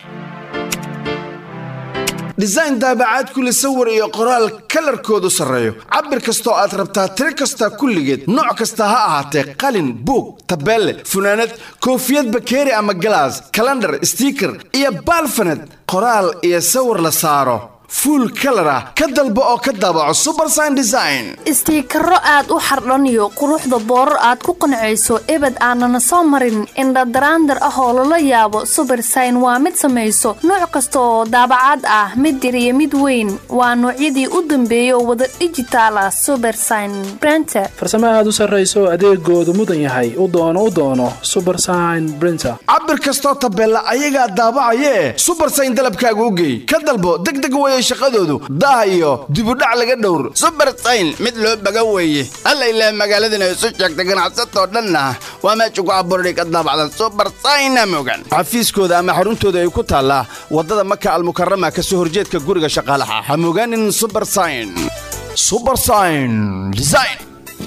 design daabacaad kule sawir iyo qoraal kalarkoodu sarreeyo cabir kastoo aad rabtaa tiro kasta kulligeed nooc kasta ha ahaatee qalin buug tabeelle funaanad koofiyad bakeeri ama galaas kalandhar stiiker iyo baalfanad qoraal iyo sawir la saaro fuul kalar ah ka dalbo oo ka daabaco subersign design istiikaro aad u xardhaniyo quruxda boorar aad ku qancayso ebed aanana soo marin indhadaraandar ah oo lala yaabo subersign waa mid samayso nooc kasta oo daabacaad ah mid yar iyo mid weyn waa noocyadii u dambeeya oo wada dhijitaal ah subersign brenter farsamo aad u sarrayso adeegoodu mudan yahay u doono u doono subersign brinter cabir kastoo tabeella ayagaa daabacayee subersign dalabkaaga u geey ka dalbo degdeg weye shaqadoodu daah iyo dibudhac laga dhowr subersayn mid loo baga weeye alla ilaa magaaladana isu sheegta ganacsatoo dhanna waa meesha ku abuurani ka daabacda subersayna mogan xafiiskooda ama xaruntooda ay ku taallaa waddada maka almukarama ka soo horjeedka guriga shaqaalaha ha mogaanin subersayn subersayn design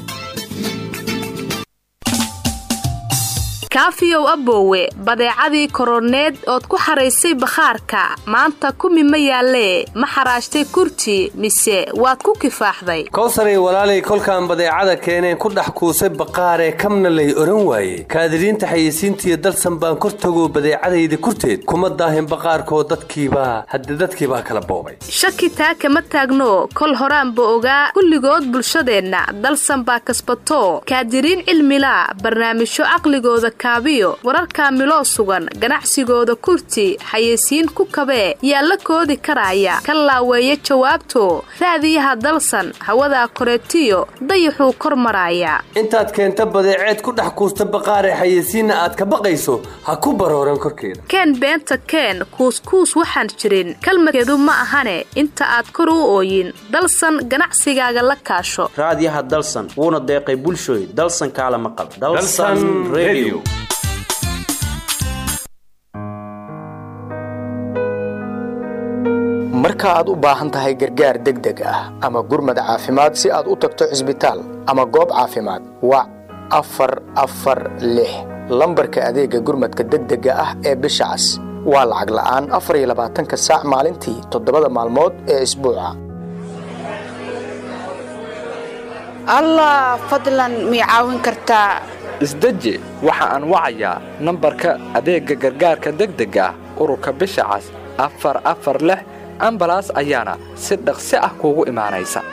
kaafiyow aboowe badeecadii koroneed ood ku xaraysay bakhaarka maanta kumi ma yaallee ma xaraashtay kurti mise waad ku kifaaxday kowsaray walaalay kolkaan badeecada keeneen ku dhex kuusay baqaaree kamna lay odhan waaye kaadiriinta xayeysiintiiyo dalsan baan kor tagoo badeecadayda kurteed kuma daahin baqaarkoo dadkiibaa hadde dadkiibaa kala boobay shaki taa kama taagno kol horaanba ogaa kulligood bulshadeenna dalsan baa kasbato kaadiriin cilmila barnaamijyo caqligooda kaabiyo wararka miloo sugan ganacsigooda kurti xayeysiin ku kabee yaa la koodi karaya ka laaweeya jawaabto raadiyaha dalsan hawadaa koreetiyo dayaxuu kor maraaya intaad keenta badeeceed ku dhex kuusta baqaaree xayeysiinna aad ka baqayso ha ku barooran korkeeda keen beenta keen kuuskuus waxaan jirin kalmadkeedu ma ahane inta aad kor u ooyin dalsan ganacsigaaga la kaasho raadiyaha dalsan wuuna deeqay bulshooy dalsan kaalama qab marka aad u baahan tahay gargaar degdeg ah ama gurmad caafimaad si aad u tagto cisbitaal ama goob caafimaad wac afar afar lix lambarka adeegga gurmadka degdega ah ee bisha cas waa lacag la'aan afar iyo labaatanka saac maalintii toddobada maalmood ee isbuuca allah fadlan mii caawin kartaa isdeji waxa aan wacayaa nambarka adeegga gargaarka degdega ah ururka bisha cas afar afar lix ambalaas ayaana si dhaqsi ah kuugu imaanaysa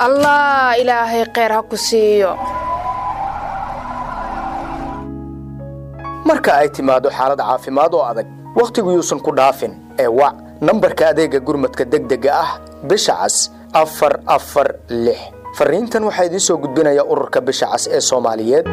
allah ilaahay kheyr ha ku siiyo marka ay timaado xaalad caafimaad oo adag wakhtigu yuusan ku dhaafin ee wac nambarka adeega gurmadka degdega ah bisha cas afar afar lix fariintan waxaa idiin soo gudbinaya ururka bisha cas ee soomaaliyeed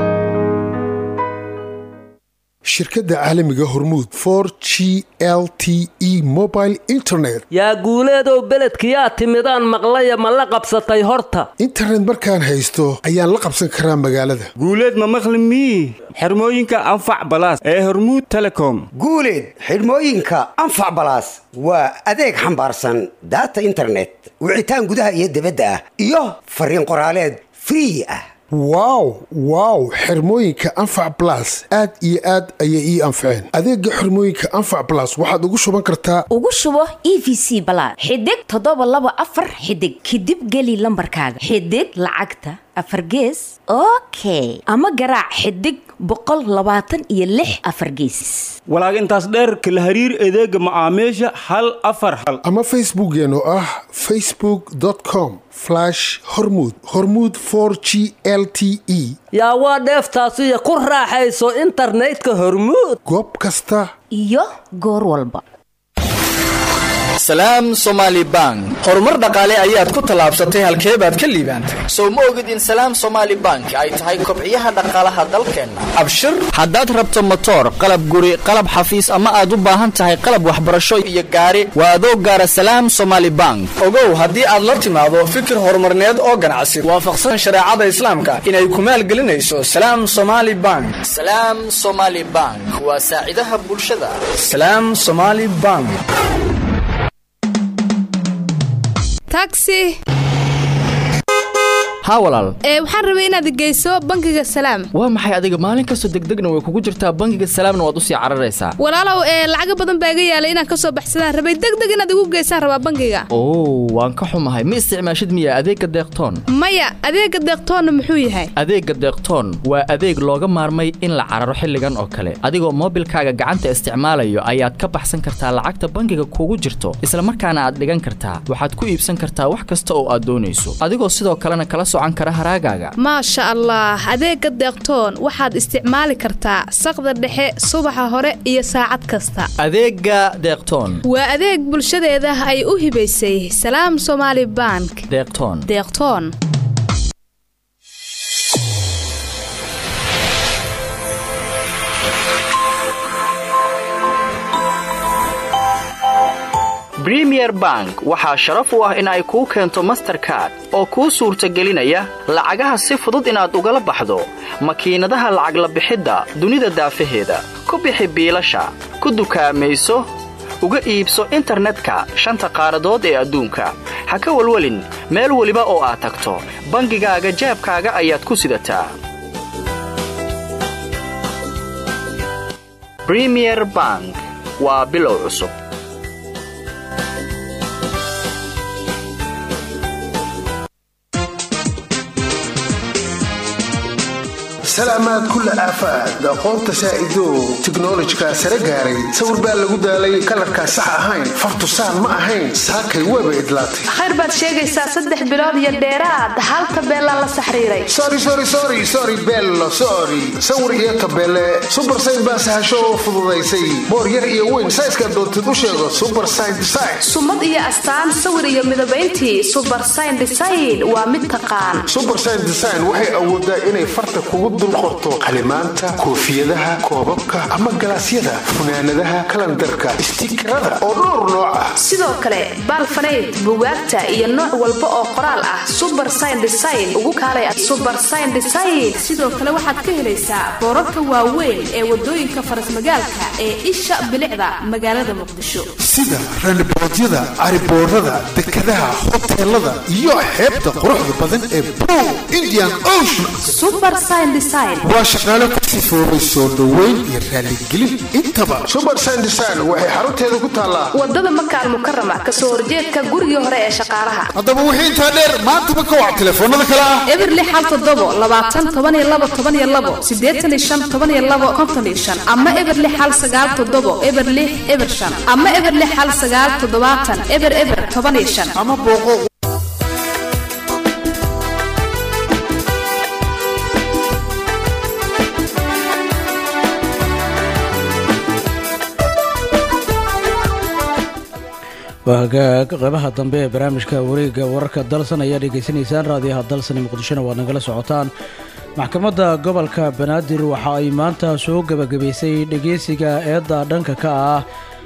shirkadda caalamiga hormuud for g l t e mobile internet yaa guuleedow beledkiyaa timidaan maqlaya ma la qabsatay horta internet markaan haysto ayaan la qabsan karaa magaalada guuleed ma maqli mii xirmooyinka anfac balaas ee hormuud telecom guuleed xidhmooyinka anfac balaas waa adeeg xambaarsan daata internet wicitaan gudaha iyo dibadda ah iyo fariin qoraaleed free ah wow wow xirmooyinka anfac blas aad iyo aad ayay ii anfaceen adeega xirmooyinka anfac blas waxaad ugu shuban kartaa ugu shubo e v c balaad xidig toddoba laba afar xidig kadib geli lambarkaaga xidig lacagta afar gees okay ama garaac xidig boqol labaatan iyo lix afar geesis walaag intaas dheer kala hariir adeega macaamiisha hal afar hal ama facebookeen oo ah facebook com hormud hormud g l t e yaa waa dheeftaasiyo ku raaxayso internetka hormuud goob kasta iyo goor walba salaam somaali bank horumar dhaqaale ayaad ku tallaabsatay halkee baad ka liibaantay sow ma ogid in salaam somaali bank ay tahay kobciyaha dhaqaalaha dalkeenna abshir haddaad rabto motoor qalab guri qalab xafiis ama aad u baahan tahay qalab waxbarasho iyo gaari waa adoo gaara salaam somaali bank ogow haddii aad la timaado fikir horumarneed oo ganacsi waafaqsan shareecada islaamka inay ku maalgelinayso salaam somaali bank salaam somaali bank waa saacidaha bulshada salaam somaali bank taxi haa walaal ee waxaan rabay inaad geyso bangiga salaam waa maxay adiga maalin kastoo degdegna way kugu jirtaa bangiga salaamna waad usii cararaysaa walaalow ee lacaga badan baa iga yaalay inaan kasoo baxsadaan rabay degdeg inaad igu geysaan rabaa bangiga oo waan ka xumahay ma isticmaashid miya adeegga deeqtoon maya adeega deeqtoonna muxuu yahay adeegga deeqtoon waa adeeg looga maarmay in la cararo xilligan oo kale adigoo moobilkaaga gacanta isticmaalayo ayaad ka baxsan kartaa lacagta bangiga kugu jirto isla markaana aad dhigan kartaa waxaad ku iibsan kartaa wax kasta oo aad doonayso adigoo sidoo kalena kala maasha allah adeega deeqtoon waxaad isticmaali kartaa saqda dhexe subaxa hore iyo saacad kasta adeega deeqtoon waa adeeg bulshadeeda ay u hibaysay salaam somaali bank deeqtoon deeqtoon bremier bank waxaa sharaf u ah in ay kuu keento masterkard oo kuu suurtagelinaya lacagaha si fudud inaad ugala baxdo makiinadaha lacag la bixidda dunida daafaheeda ku bixi biilasha ku dukaamayso uga iibso internetka shanta qaaradood ee adduunka ha ka welwelin meel weliba oo aad tagto bangigaaga jaabkaaga ayaad ku sidataa bremier bank waa bilow cusub salaamaad kulla aafaad aqoonta saa'ido tiknolojikaa sare gaaray sawir baa lagu daalay kalarkaa sax ahayn fartusaan ma ahayn saakay weeba idlaatay khayr baad sheegaysaa saddex bilood iyo dheeraad hal tabeelaa la saxriiray sorry bello sorry sawir iyo tabeele subar sayn baa sahasho oo fududaysay boor yar iyo weyn sayskaad doontid u sheego subar sayn design sumad iyo astaan sawir iyo midabayntii subar sayn design waa mid taqaan subar sayn design waxay awoodaa inay farta kugu dul qorto qalimaanta koofiyadaha koobabka ama galaasyada funaanadaha kalandarka istikarada oo dhowr nooc ah sidoo kale baalfanayd bugaagta iyo nooc walba oo qoraal ah subar sayn design ugu kaalay subar sayn design sidoo kale waxaad ka helaysaa boorarka waaweyn ee wadooyinka farasmagaalka ee isha bilicda magaalada muqdisho sida randiboodyada cariboorada dekadaha hoteelada iyo xeebta quruxda badan ee bow indian ocean waa shaqaalo ka sifoobay soo dhoweyn iyo raaligelin intaba subar sandesign waxay xarunteeda ku taallaa wadada makaal mukarama kasoo horjeedka gurigii hore ee shaqaalaha haddaba wixii intaa dheer maantaba ka wac telefoonada kale ah eberli xal todobo labaatan tobaniyo labo tobaniyo labo sideetan iyo shan tobaniyo labo konton iyo shan ama eberli xal sagaal todobo eberli eber shan ama eberli xal sagaal toddobaatan eber eber toban iyo shan ama booqo waa hagaag qeybaha dambe ee barnaamijka wareegga wararka dalsan ayaa dhegaysanaysaan raadiyaha dalsan ee muqdishona waad nagala socotaan maxkamadda gobolka banaadir waxa ay maanta soo gebagabaysay dhegeysiga eedda dhanka ka ah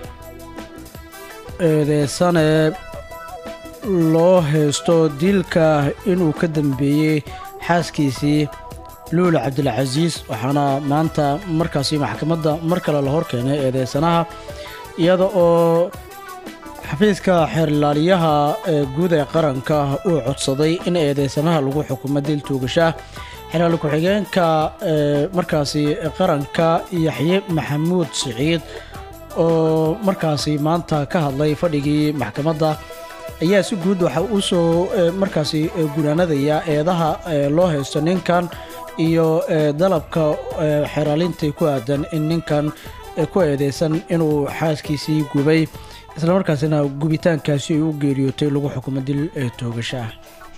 eedeysane loo haysto dilka inuu ka dambeeyey xaaskiisii luula cabdilcasiis waxaana maanta markaasi maxkamadda mar kale la hor keenay eedeysanaha iyada oo xafiiska xeerlaaliyaha ee guud ee qaranka uu codsaday in eedeysanaha lagu xukumo dil tuugasha xeerlaali ku-xigeenka ee markaasi qaranka yaxye maxamuud siciid oo markaasi maanta ka hadlay fadhigii maxkamadda ayaa si guud waxa uu soo markaasi gunaanadaya eedaha loo haysto ninkan iyo dalabka xeeraalintii ku aadan in ninkan ku eedeysan inuu xaaskiisii gubay islamarkaasina gubitaankaasi ay u geeriyootay lagu xukumo dil toogasho ah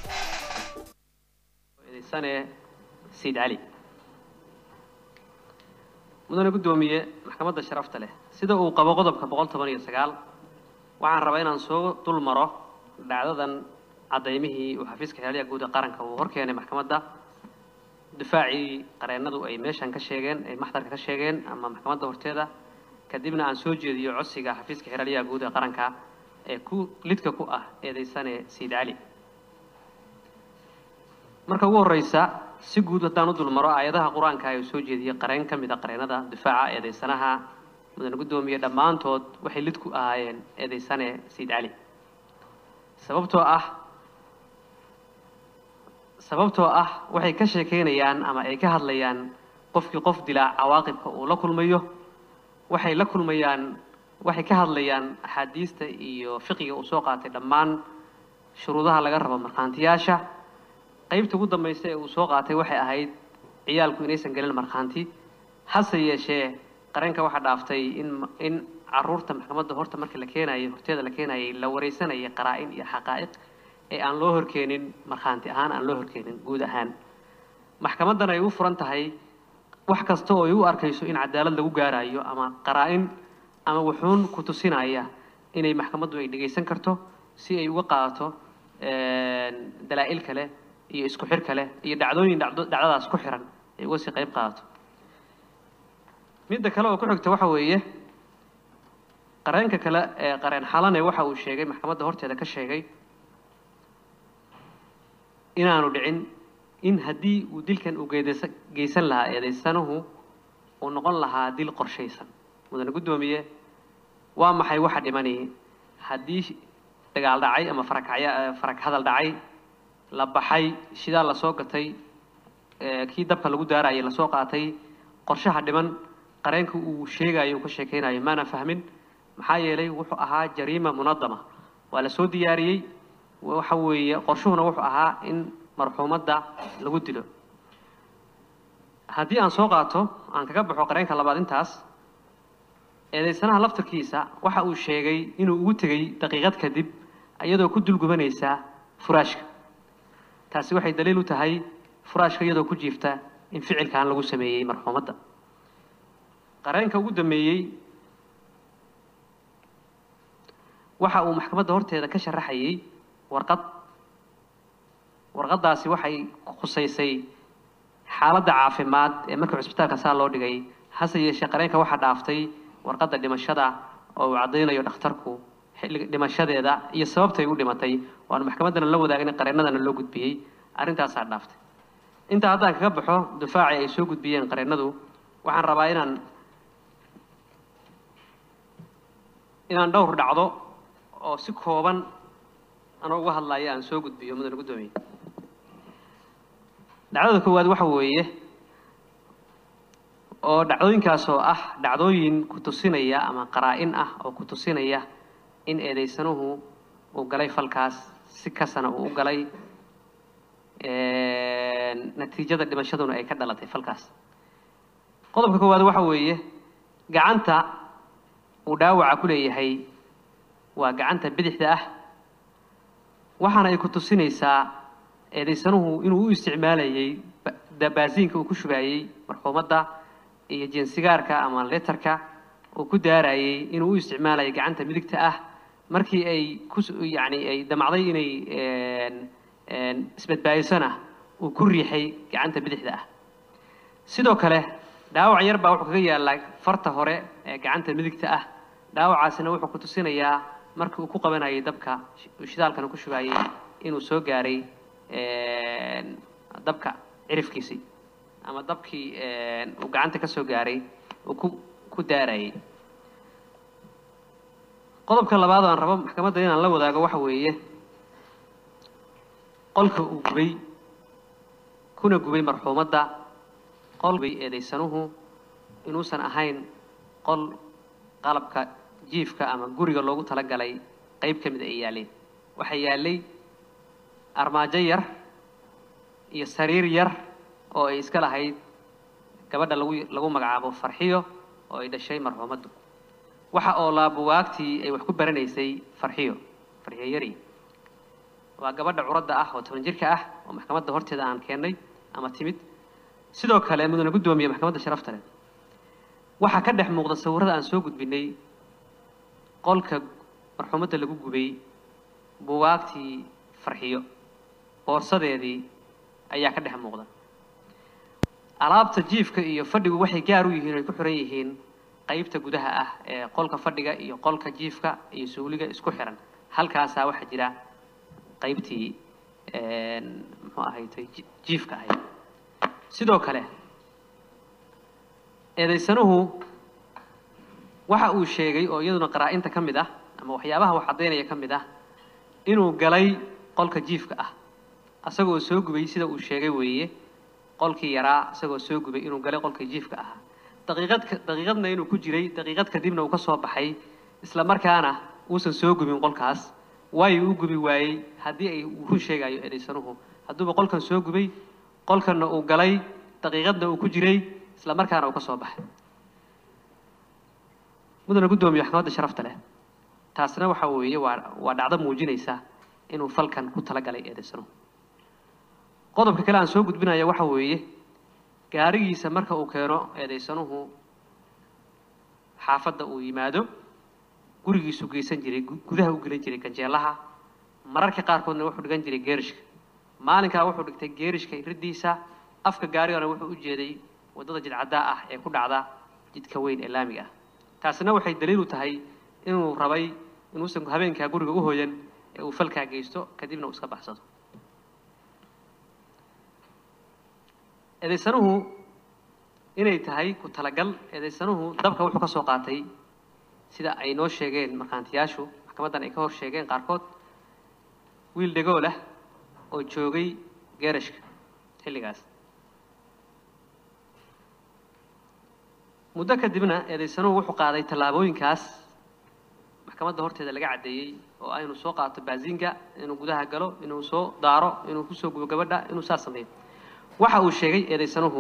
sayid cali mudane guddoomiye maxkamadda sharafta leh sida uu qabo qodobka boqol toban iyo sagaal waxaan rabaa inaan soo dul maro dhacdadan cadaymihii uu xafiiska xeelyaha guud ee qaranka uu hor keenay maxkamadda difaacii qareennadu ay meeshan ka sheegeen ay maxdarka ka sheegeen ama maxkamadda horteeda kadibna aan soo jeediyo codsiga xafiiska xeelyaha guud ee qaranka ee ku lidka ku ah eedeysane sayid cali marka ugu horeysa si guud haddaan u dulmaro aayadaha qur-aanka ay soo jeediyey qareen ka mid a qareennada difaaca eedeysanaha mudane guddoomiye dhammaantood waxay lid ku ahaayeen eedeysane sayid cali sababtoo ah sababtoo ah waxay ka sheekeynayaan ama ay ka hadlayaan qofkii qof dilaa cawaaqibka uu la kulmayo waxay la kulmayaan waxay ka hadlayaan axaadiista iyo fiqiga uu soo qaatay dhammaan shuruudaha laga rabo markhaantiyaasha qaybta ugu dambaysa ee uu soo qaatay waxay ahayd ciyaalku inaysan gelin markhaanti hase yeeshee qareenka waxaa dhaaftay in in caruurta maxkamadda horta markii la keenayay horteeda la keenayay la wareysanayay qaraa-in iyo xaqaa'iq ee aan loo horkeenin markhaanti ahaan aan loo horkeenin guud ahaan maxkamaddan ay u furan tahay wax kasta oo ay u arkayso in cadaalad lagu gaarayo ama qaraa-in ama wuxuun ku tusinaya inay maxkamaddu ay dhegaysan karto si ay uga qaadato dalaa'il kale iyo isku xir kale iyo dhacdooyin dhacdo dhacdadaas ku xiran ay uga sii qayb qaadato midda kale oo ku xigta waxa weeye qareenka kale ee qareen xalane waxa uu sheegay maxkamadda horteeda ka sheegay inaanu dhicin in haddii uu dilkan uu geedesa geysan lahaa eedeysanuhu uu noqon lahaa dil qorshaysan mudane guddoomiye waa maxay waxa dhimani haddii dagaal dhacay ama farakacya farak hadal dhacay la baxay shidaal lasoo gatay kii dabka lagu daarayay lasoo qaatay qorshaha dhiman qareenka uu sheegayo uu ka sheekeynayo maana fahmin maxaa yeelay wuxuu ahaa jariima munadama waa la soo diyaariyey waxa weeye qorshuhuna wuxuu ahaa in marxuumadda lagu dilo haddii aan soo qaato aan kaga baxo qareenka labaad intaas eedeysanaha laftarkiisa waxa uu sheegay inuu ugu tegey daqiiqad kadib iyadoo ku dulgubanaysa furaashka taasi waxay daliil u tahay furaashka iyadoo ku jiifta in ficilkan lagu sameeyey marxuumadda qareenka ugu dambeeyey waxa uu maxkamadda horteeda ka sharaxayay warqad warqaddaasi waxay khusaysay xaaladda caafimaad ee markii cusbitaalka saa loo dhigay hase yeeshee qareenka waxaa dhaaftay warqadda dhimashada oo uu caddaynayo dhakhtarku xilliga dhimashadeeda iyo sababtay u dhimatay waanu maxkamaddana la wadaagin qareennadana loo gudbiyey arrintaasaa dhaaftay intaa haddaan kaga baxo difaacii ay soo gudbiyeen qareennadu waxaan rabaa inaan inaan dhowr dhacdo oo si kooban anoo uga hadlaya aan soo gudbiyo mudane guddoomiye dhacdada koowaad waxa weeye oo dhacdooyinkaas oo ah dhacdooyin ku tusinaya ama qaraa-in ah oo ku tusinaya in eedeysanuhu uu galay falkaas si kasana uu u galay natiijada dhimashaduna ay ka dhalatay falkaas qodobka koowaad waxa weeye gacanta uu dhaawaca ku leeyahay waa gacanta bidixda ah waxaana ay ku tusinaysaa eedeysanuhu inuu u isticmaalayay baasiinka uu ku shubaayey marxuumadda iyo jinsigaarka ama letarka uu ku daarayay inuu u isticmaalayay gacanta midigta ah markii ay ku yacni ay damacday inay isbadbaadisona uu ku riixay gacanta bidixda ah sidoo kale dhaawac yar baa wuxuu kaga yaallaa farta hore ee gacanta midigta ah dhaawacaasina wuxuu ku tusinayaa markii uu ku qabanayay dabka shidaalkana ku shubayay inuu soo gaaray dabka cirifkiisii ama dabkii uu gacanta ka soo gaaray uu ku ku daarayay qodobka labaad oo aan rabo maxkamadda inaan la wadaago waxa weeye qolka uu gubay kuna gubay marxuumadda qol bay eedaysanuhu inuusan ahayn qol qalabka jiifka ama guriga loogu talagalay qayb ka mid ay yaaleen waxaa yaallay armaajo yar iyo sariir yar oo ay iska lahayd gabadha lagu lagu magacaabo farxiyo oo ay dhashay marxuumaddu waxa oo laa bugaagtii ay wax ku baranaysay farxiyo farxiyo yari waa gabadha curadda ah oo toban jirka ah oo maxkamadda horteeda aan keennay ama timid sidoo kale mudane guddoomiye maxkamadda sharafta leh waxaa ka dhex muuqda sawirrada aan soo gudbinay qolka marxuumadda lagu gubay bugaagtii farxiyo boorsadeedii ayaa ka dhex muuqda alaabta jiifka iyo fadhigu waxay gaar u yihiin ay ku xiran yihiin qaybta gudaha ah ee qolka fadhiga iyo qolka jiifka iyo suuliga isku xiran halkaasaa waxaa jira qaybtii muxuu ahaytay jiifka ahayd sidoo kale eedaysanuhu waxa uu sheegay oo iyaduna qaraa-inta ka mid ah ama waxyaabaha wax caddaynaya ka mid ah inuu galay qolka jiifka ah asagoo soo gubay sida uu sheegay weeye qolkii yaraa isagoo soo gubay inuu galay qolka jiifka ahaa daqiiqad daqiiqadna inuu ku jiray daqiiqad kadibna uu ka soo baxay isla markaana uusan soo gubin qolkaas waayo u gubi waayey haddii ay uu run sheegayo eedaysanuhu hadduuba qolkan soo gubay qolkanna uu galay daqiiqadna uu ku jiray isla markaana uu ka soo baxay mudana guddoomiye maxkamadda sharafta leh taasna waxa weeye waa waa dhacdo muujinaysa inuu falkan ku talagalay eedaysanuhu qodobka kale aan soo gudbinaya waxa weeye gaarigiisa marka uu keeno eedaysanuhu xaafadda uu yimaado gurigiisuu geysan jiray gudaha u gelin jiray ganjeelaha mararka qaarkoodna wuxuu dhigan jiray geerishka maalinkaa wuxuu dhigtay geerishka riddiisa afka gaarigana wuxuu u jeeday waddada jidcaddaa ah ee ku dhacda jidka weyn ee laamiga ah taasina waxay daliil u tahay inuu rabay inuusan habeenkaa guriga u hoyan ee uu falkaa geysto kadibna uu iska baxsado eedaysanuhu inay tahay ku talagal eedaysanuhu dabka wuxuu ka soo qaatay sida ay noo sheegeen markhaantiyaashu maxkamaddan ay ka hor sheegeen qaarkood wiil dhegool ah oo joogay geerashka xilligaas muddo kadibna eedaysanuhu wuxuu qaaday tallaabooyinkaas maxkamadda horteeda laga caddeeyey oo ah inuu soo qaato baasinga inuu gudaha galo inuu soo daaro inuu kusoo gubo gabadha inuu saas sameeyo waxa uu sheegay eedaysanuhu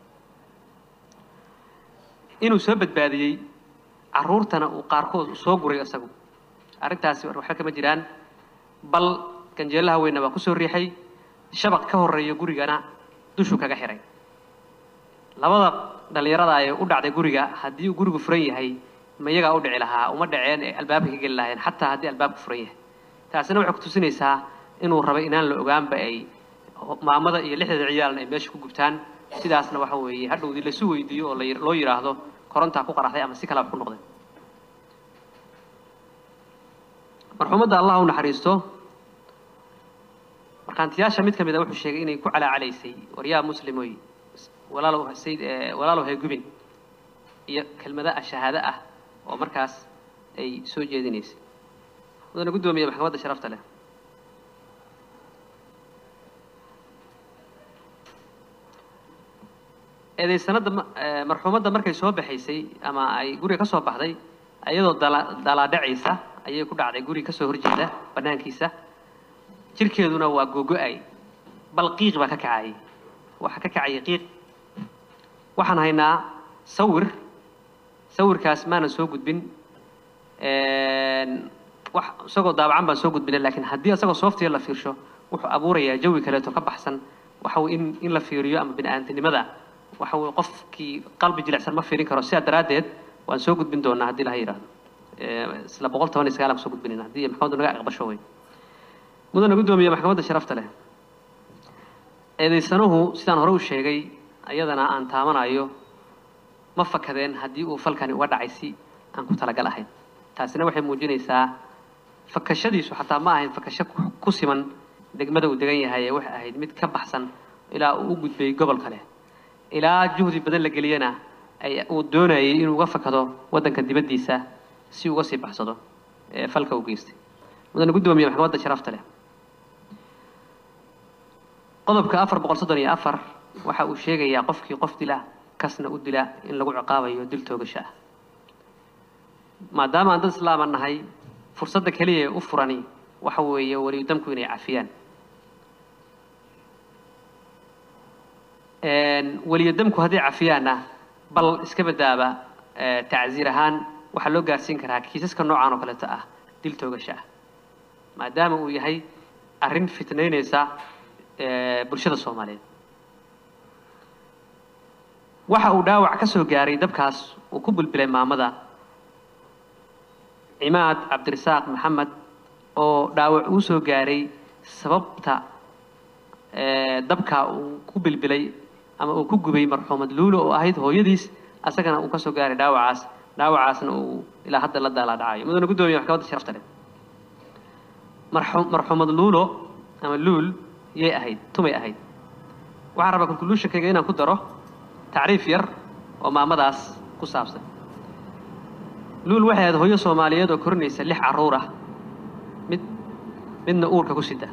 inuu soo badbaadiyey carruurtana uu qaarkood soo guray isagu arrintaasi waxba kama jiraan bal ganjeelaha weynna waa kusoo riixay shabaq ka horreeya gurigana dushuu kaga xiray labada dhallinyarada ee u dhacday guriga haddii uu gurigu furan yahay ma iyagaa u dhici lahaa uma dhaceen ee albaabka ka geli lahayn xataa haddii albaabku furan yahay taasina waxay kutusinaysaa inuu rabay inaan la ogaanba ay maamada iyo lixdeeda ciyaalna ay meesha ku gubtaan sidaasna waxa weeye hadhowdii lasu weydiiyo oo loo yidhaahdo korontaa ku qaraxday ama si kaleba ku noqday marxuumadda allah u naxariisto markhaantiyaasha mid ka mid a wuxuu sheegay inay ku calaacalaysay waryaa muslimoy walaalow sayd walaalow hay gubin iyo kelmada ah shahaado ah oo markaas ay soo jeedinaysay mudana guddoomiye maxkamadda sharafta leh eedaysanada marxuumadda markay soo baxaysay ama ay guriga ka soo baxday iyadoo dalaadhacaysa ayay ku dhacday guriga kasoo horjeeda banaankiisa jirkeeduna waa googo-ay bal qiiq baa ka kacayay waxaa ka kacayay qiiq waxaan haynaa sawir sawirkaas maanan soo gudbin wax isagoo daabacan baan soo gudbinay laakiin haddii isagoo software la fiirsho wuxuu abuurayaa jawi kaleeto ka baxsan waxa uu in in la fiiriyo ama bini-aantinimada waxa uu qofkii qalbi jilicsan ma fiirin karo sidaa daraaddeed waan soo gudbin doonaa haddii laha yidhaahdo ee, isla boqol toban iyo sagaal aan kusoo gudbinayna haddii maxkamaddu naga aqbasho wey mudana guddoomiye maxkamadda sharafta leh eedaysanuhu sidaan hore u sheegay ayadana aan taamanayo ma fakadeen haddii uu falkani uga dhacay si aan ku talagal ahayn taasina waxay muujinaysaa fakashadiisu xataa ma ahayn fakasho ku- ku siman degmada uu degan yahay ee waxay ahayd mid ka baxsan ilaa uu u gudbay gobol kale ilaa juhdi badan la geliyana ay uu doonayay inuu uga fakado waddanka dibaddiisa si uga sii baxsado ee falka uu geystay mudane guddoomiye maxkamadda sharafta leh qodobka afar boqol soddon iyo afar waxa uu sheegayaa qofkii qof dila kasna u dila in lagu ciqaabayo dil toogasho ah maadaama aan dad islaama nahay fursadda keliya ee u furani waxa weeye weliyudamku inay cafiyaan weliyudamku hadday cafiyaanna bal iska badaaba ee, tacsiir ahaan waxaa loo gaarsiin karaa kiisaska noocan oo kaleeto ah dil toogasho ah maadaama uu yahay arrin fitnaynaysa ee, bulshada soomaaliyeed waxa uu dhaawac ka soo gaaray dabkaas uu ku bulbilay maamada cimaad cabdirasaaq maxamed oo dhaawac uu soo gaaray sababta ee, dabka uu ku bilbilay ama uu ku gubay marxuumad luulo oo ahayd hooyadiis asagana uu ka soo gaaray dhaawacaas dhaawacaasna uu ilaa hadda la daalaa dhacayo mudane guddoomiye maxkamadda sharafta leh marxu- marxuumad luulo ama luul yay ahayd tumay ahayd waxaan rabaa conclusionkayga inaan ku daro tacriif yar oo maamadaas ku saabsan luul waxay ahayd hooyo soomaaliyeed oo korinaysa lix carruur ah mid midna uurka ku sida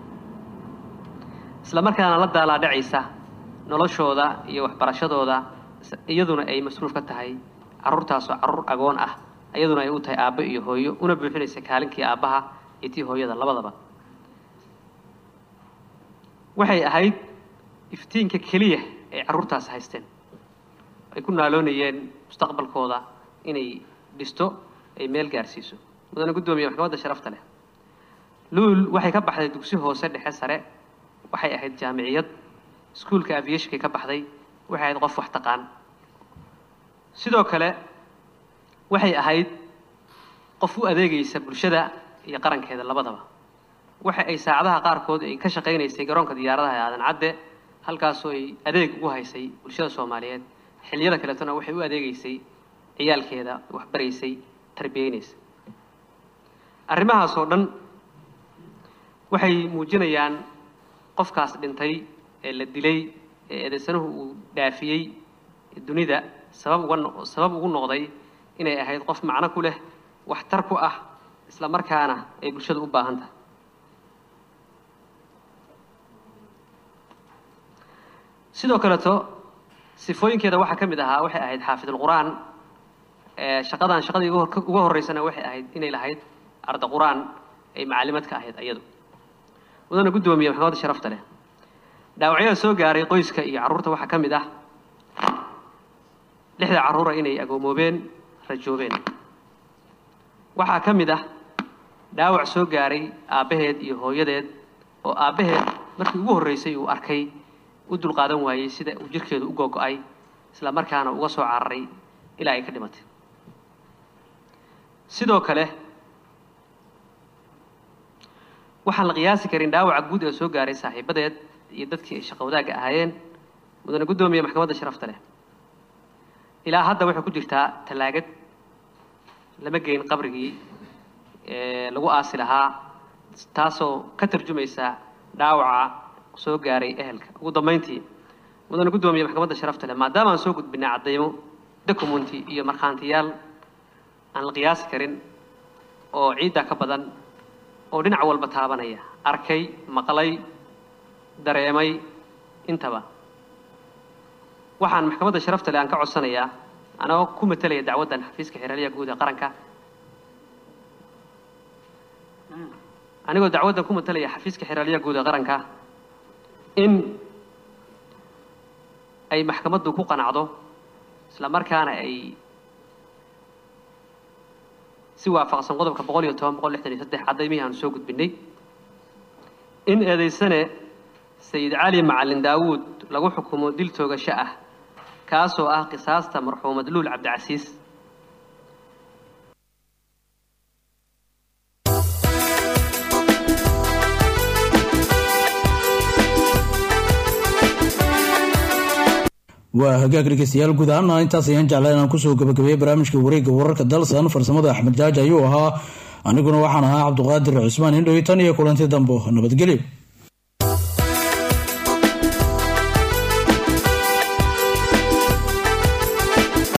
isla markaana la daalaa dhacaysa noloshooda iyo waxbarashadooda is- iyaduna ay mas-uul ka tahay carruurtaasoo carruur agoon ah iyaduna ay u tahay aabbo iyo hooyo una buuxinaysa kaalinkii aabbaha iyo tii hooyada labadaba waxay ahayd iftiinka keliya ay carruurtaas haysteen ay ku naaloonayeen mustaqbalkooda inay dhisto ay meel gaarsiiso mudane guddoomiye maxkamadda sharafta leh luul waxay ka baxday dugsi hoose dhexe sare waxay ahayd jaamiciyad iskuulka aviationkay ka baxday waxay ahayd qof wax taqaan sidoo kale waxay ahayd qof u adeegaysa bulshada iyo qarankeeda labadaba waxa ay saacadaha qaarkood ay ka shaqaynaysay garoonka diyaaradaha ee aadan cadde halkaasoo ay adeeg ugu haysay bulshada soomaaliyeed xilliyada kaleetona waxay u adeegaysay ciyaalkeeda waxbaraysay tarbiyeynaysay arrimahaas oo dhan waxay muujinayaan qofkaas dhintay ee la dilay ee eedaysanuhu uu dhaafiyey dunida sabab uga no- sabab ugu noqday inay ahayd qof macno ku leh waxtar ku ah isla markaana ay bulshadu u baahan tahay sidoo kaleeto sifooyinkeeda waxaa ka mid ahaa waxay ahayd xaafidulqur'aan ee shaqadan shaqadii ugu hor- ugu horeysana waxay ahayd inay lahayd arda qur'aan ay macallimad ka ahayd iyadu mudana guddoomiye maxkamadda sharafta leh dhaawacyada soo gaaray qoyska iyo carruurta waxaa ka mid ah lixda carruura inay agoomoobeen rajoobeen waxaa ka mid ah dhaawac soo gaaray aabbaheed iyo hooyadeed oo aabbaheed markii ugu horreysay uu arkay u dulqaadan waayey sida uu jirkeedu u googo'ay isla markaana uga soo cararay ilaa ay ka dhimatay sidoo kale waxaan la qiyaasi karin dhaawaca guud ee soo gaaray saaxiibadeed iyo dadkii ay shaqo wadaagga ahaayeen mudane guddoomiye maxkamadda sharafta leh ilaa hadda waxay ku jirtaa tallaagad lama geyn qabrigii ee lagu aasi lahaa taasoo ka tarjumaysa dhaawaca soo gaaray ehelka ugu dambayntii mudane guddoomiye maxkamadda sharafta leh maadaama aan soo gudbinay caddaymo documenti iyo markhaantiyaal aan la qiyaasi karin oo ciidda ka badan oo dhinac walba taabanaya arkay maqlay dareemay intaba waxaan maxkamadda sharafta leh aan ka codsanayaa anagoo ku matelaya dacwaddan xafiiska xeraalyaha guud ee qaranka anigoo dacwaddan ku matelaya xafiiska xeraalyaha guud ee qaranka in ay maxkamaddu ku qanacdo isla markaana ay si waafaqsan qodobka boqol iyo toban boqol lixdan iyo saddex cadaymihii aanu soo gudbinay in eedaysane sayid cali macalin daawuud lagu xukumo dil toogasho ah kaasoo ah qisaasta marxuumad luul cabdicasiis waa hagaag dhegeystayaal guud ahaana intaas ayaan jeclaa inaan kusoo gabagabeeyey barnaamijka wareegga wararka dalsan farsamada axmed jaaji ayuu ahaa aniguna waxaan ahaa cabduqaadir cusmaan indhoy tan iyo kulanti dambo nabadgelyo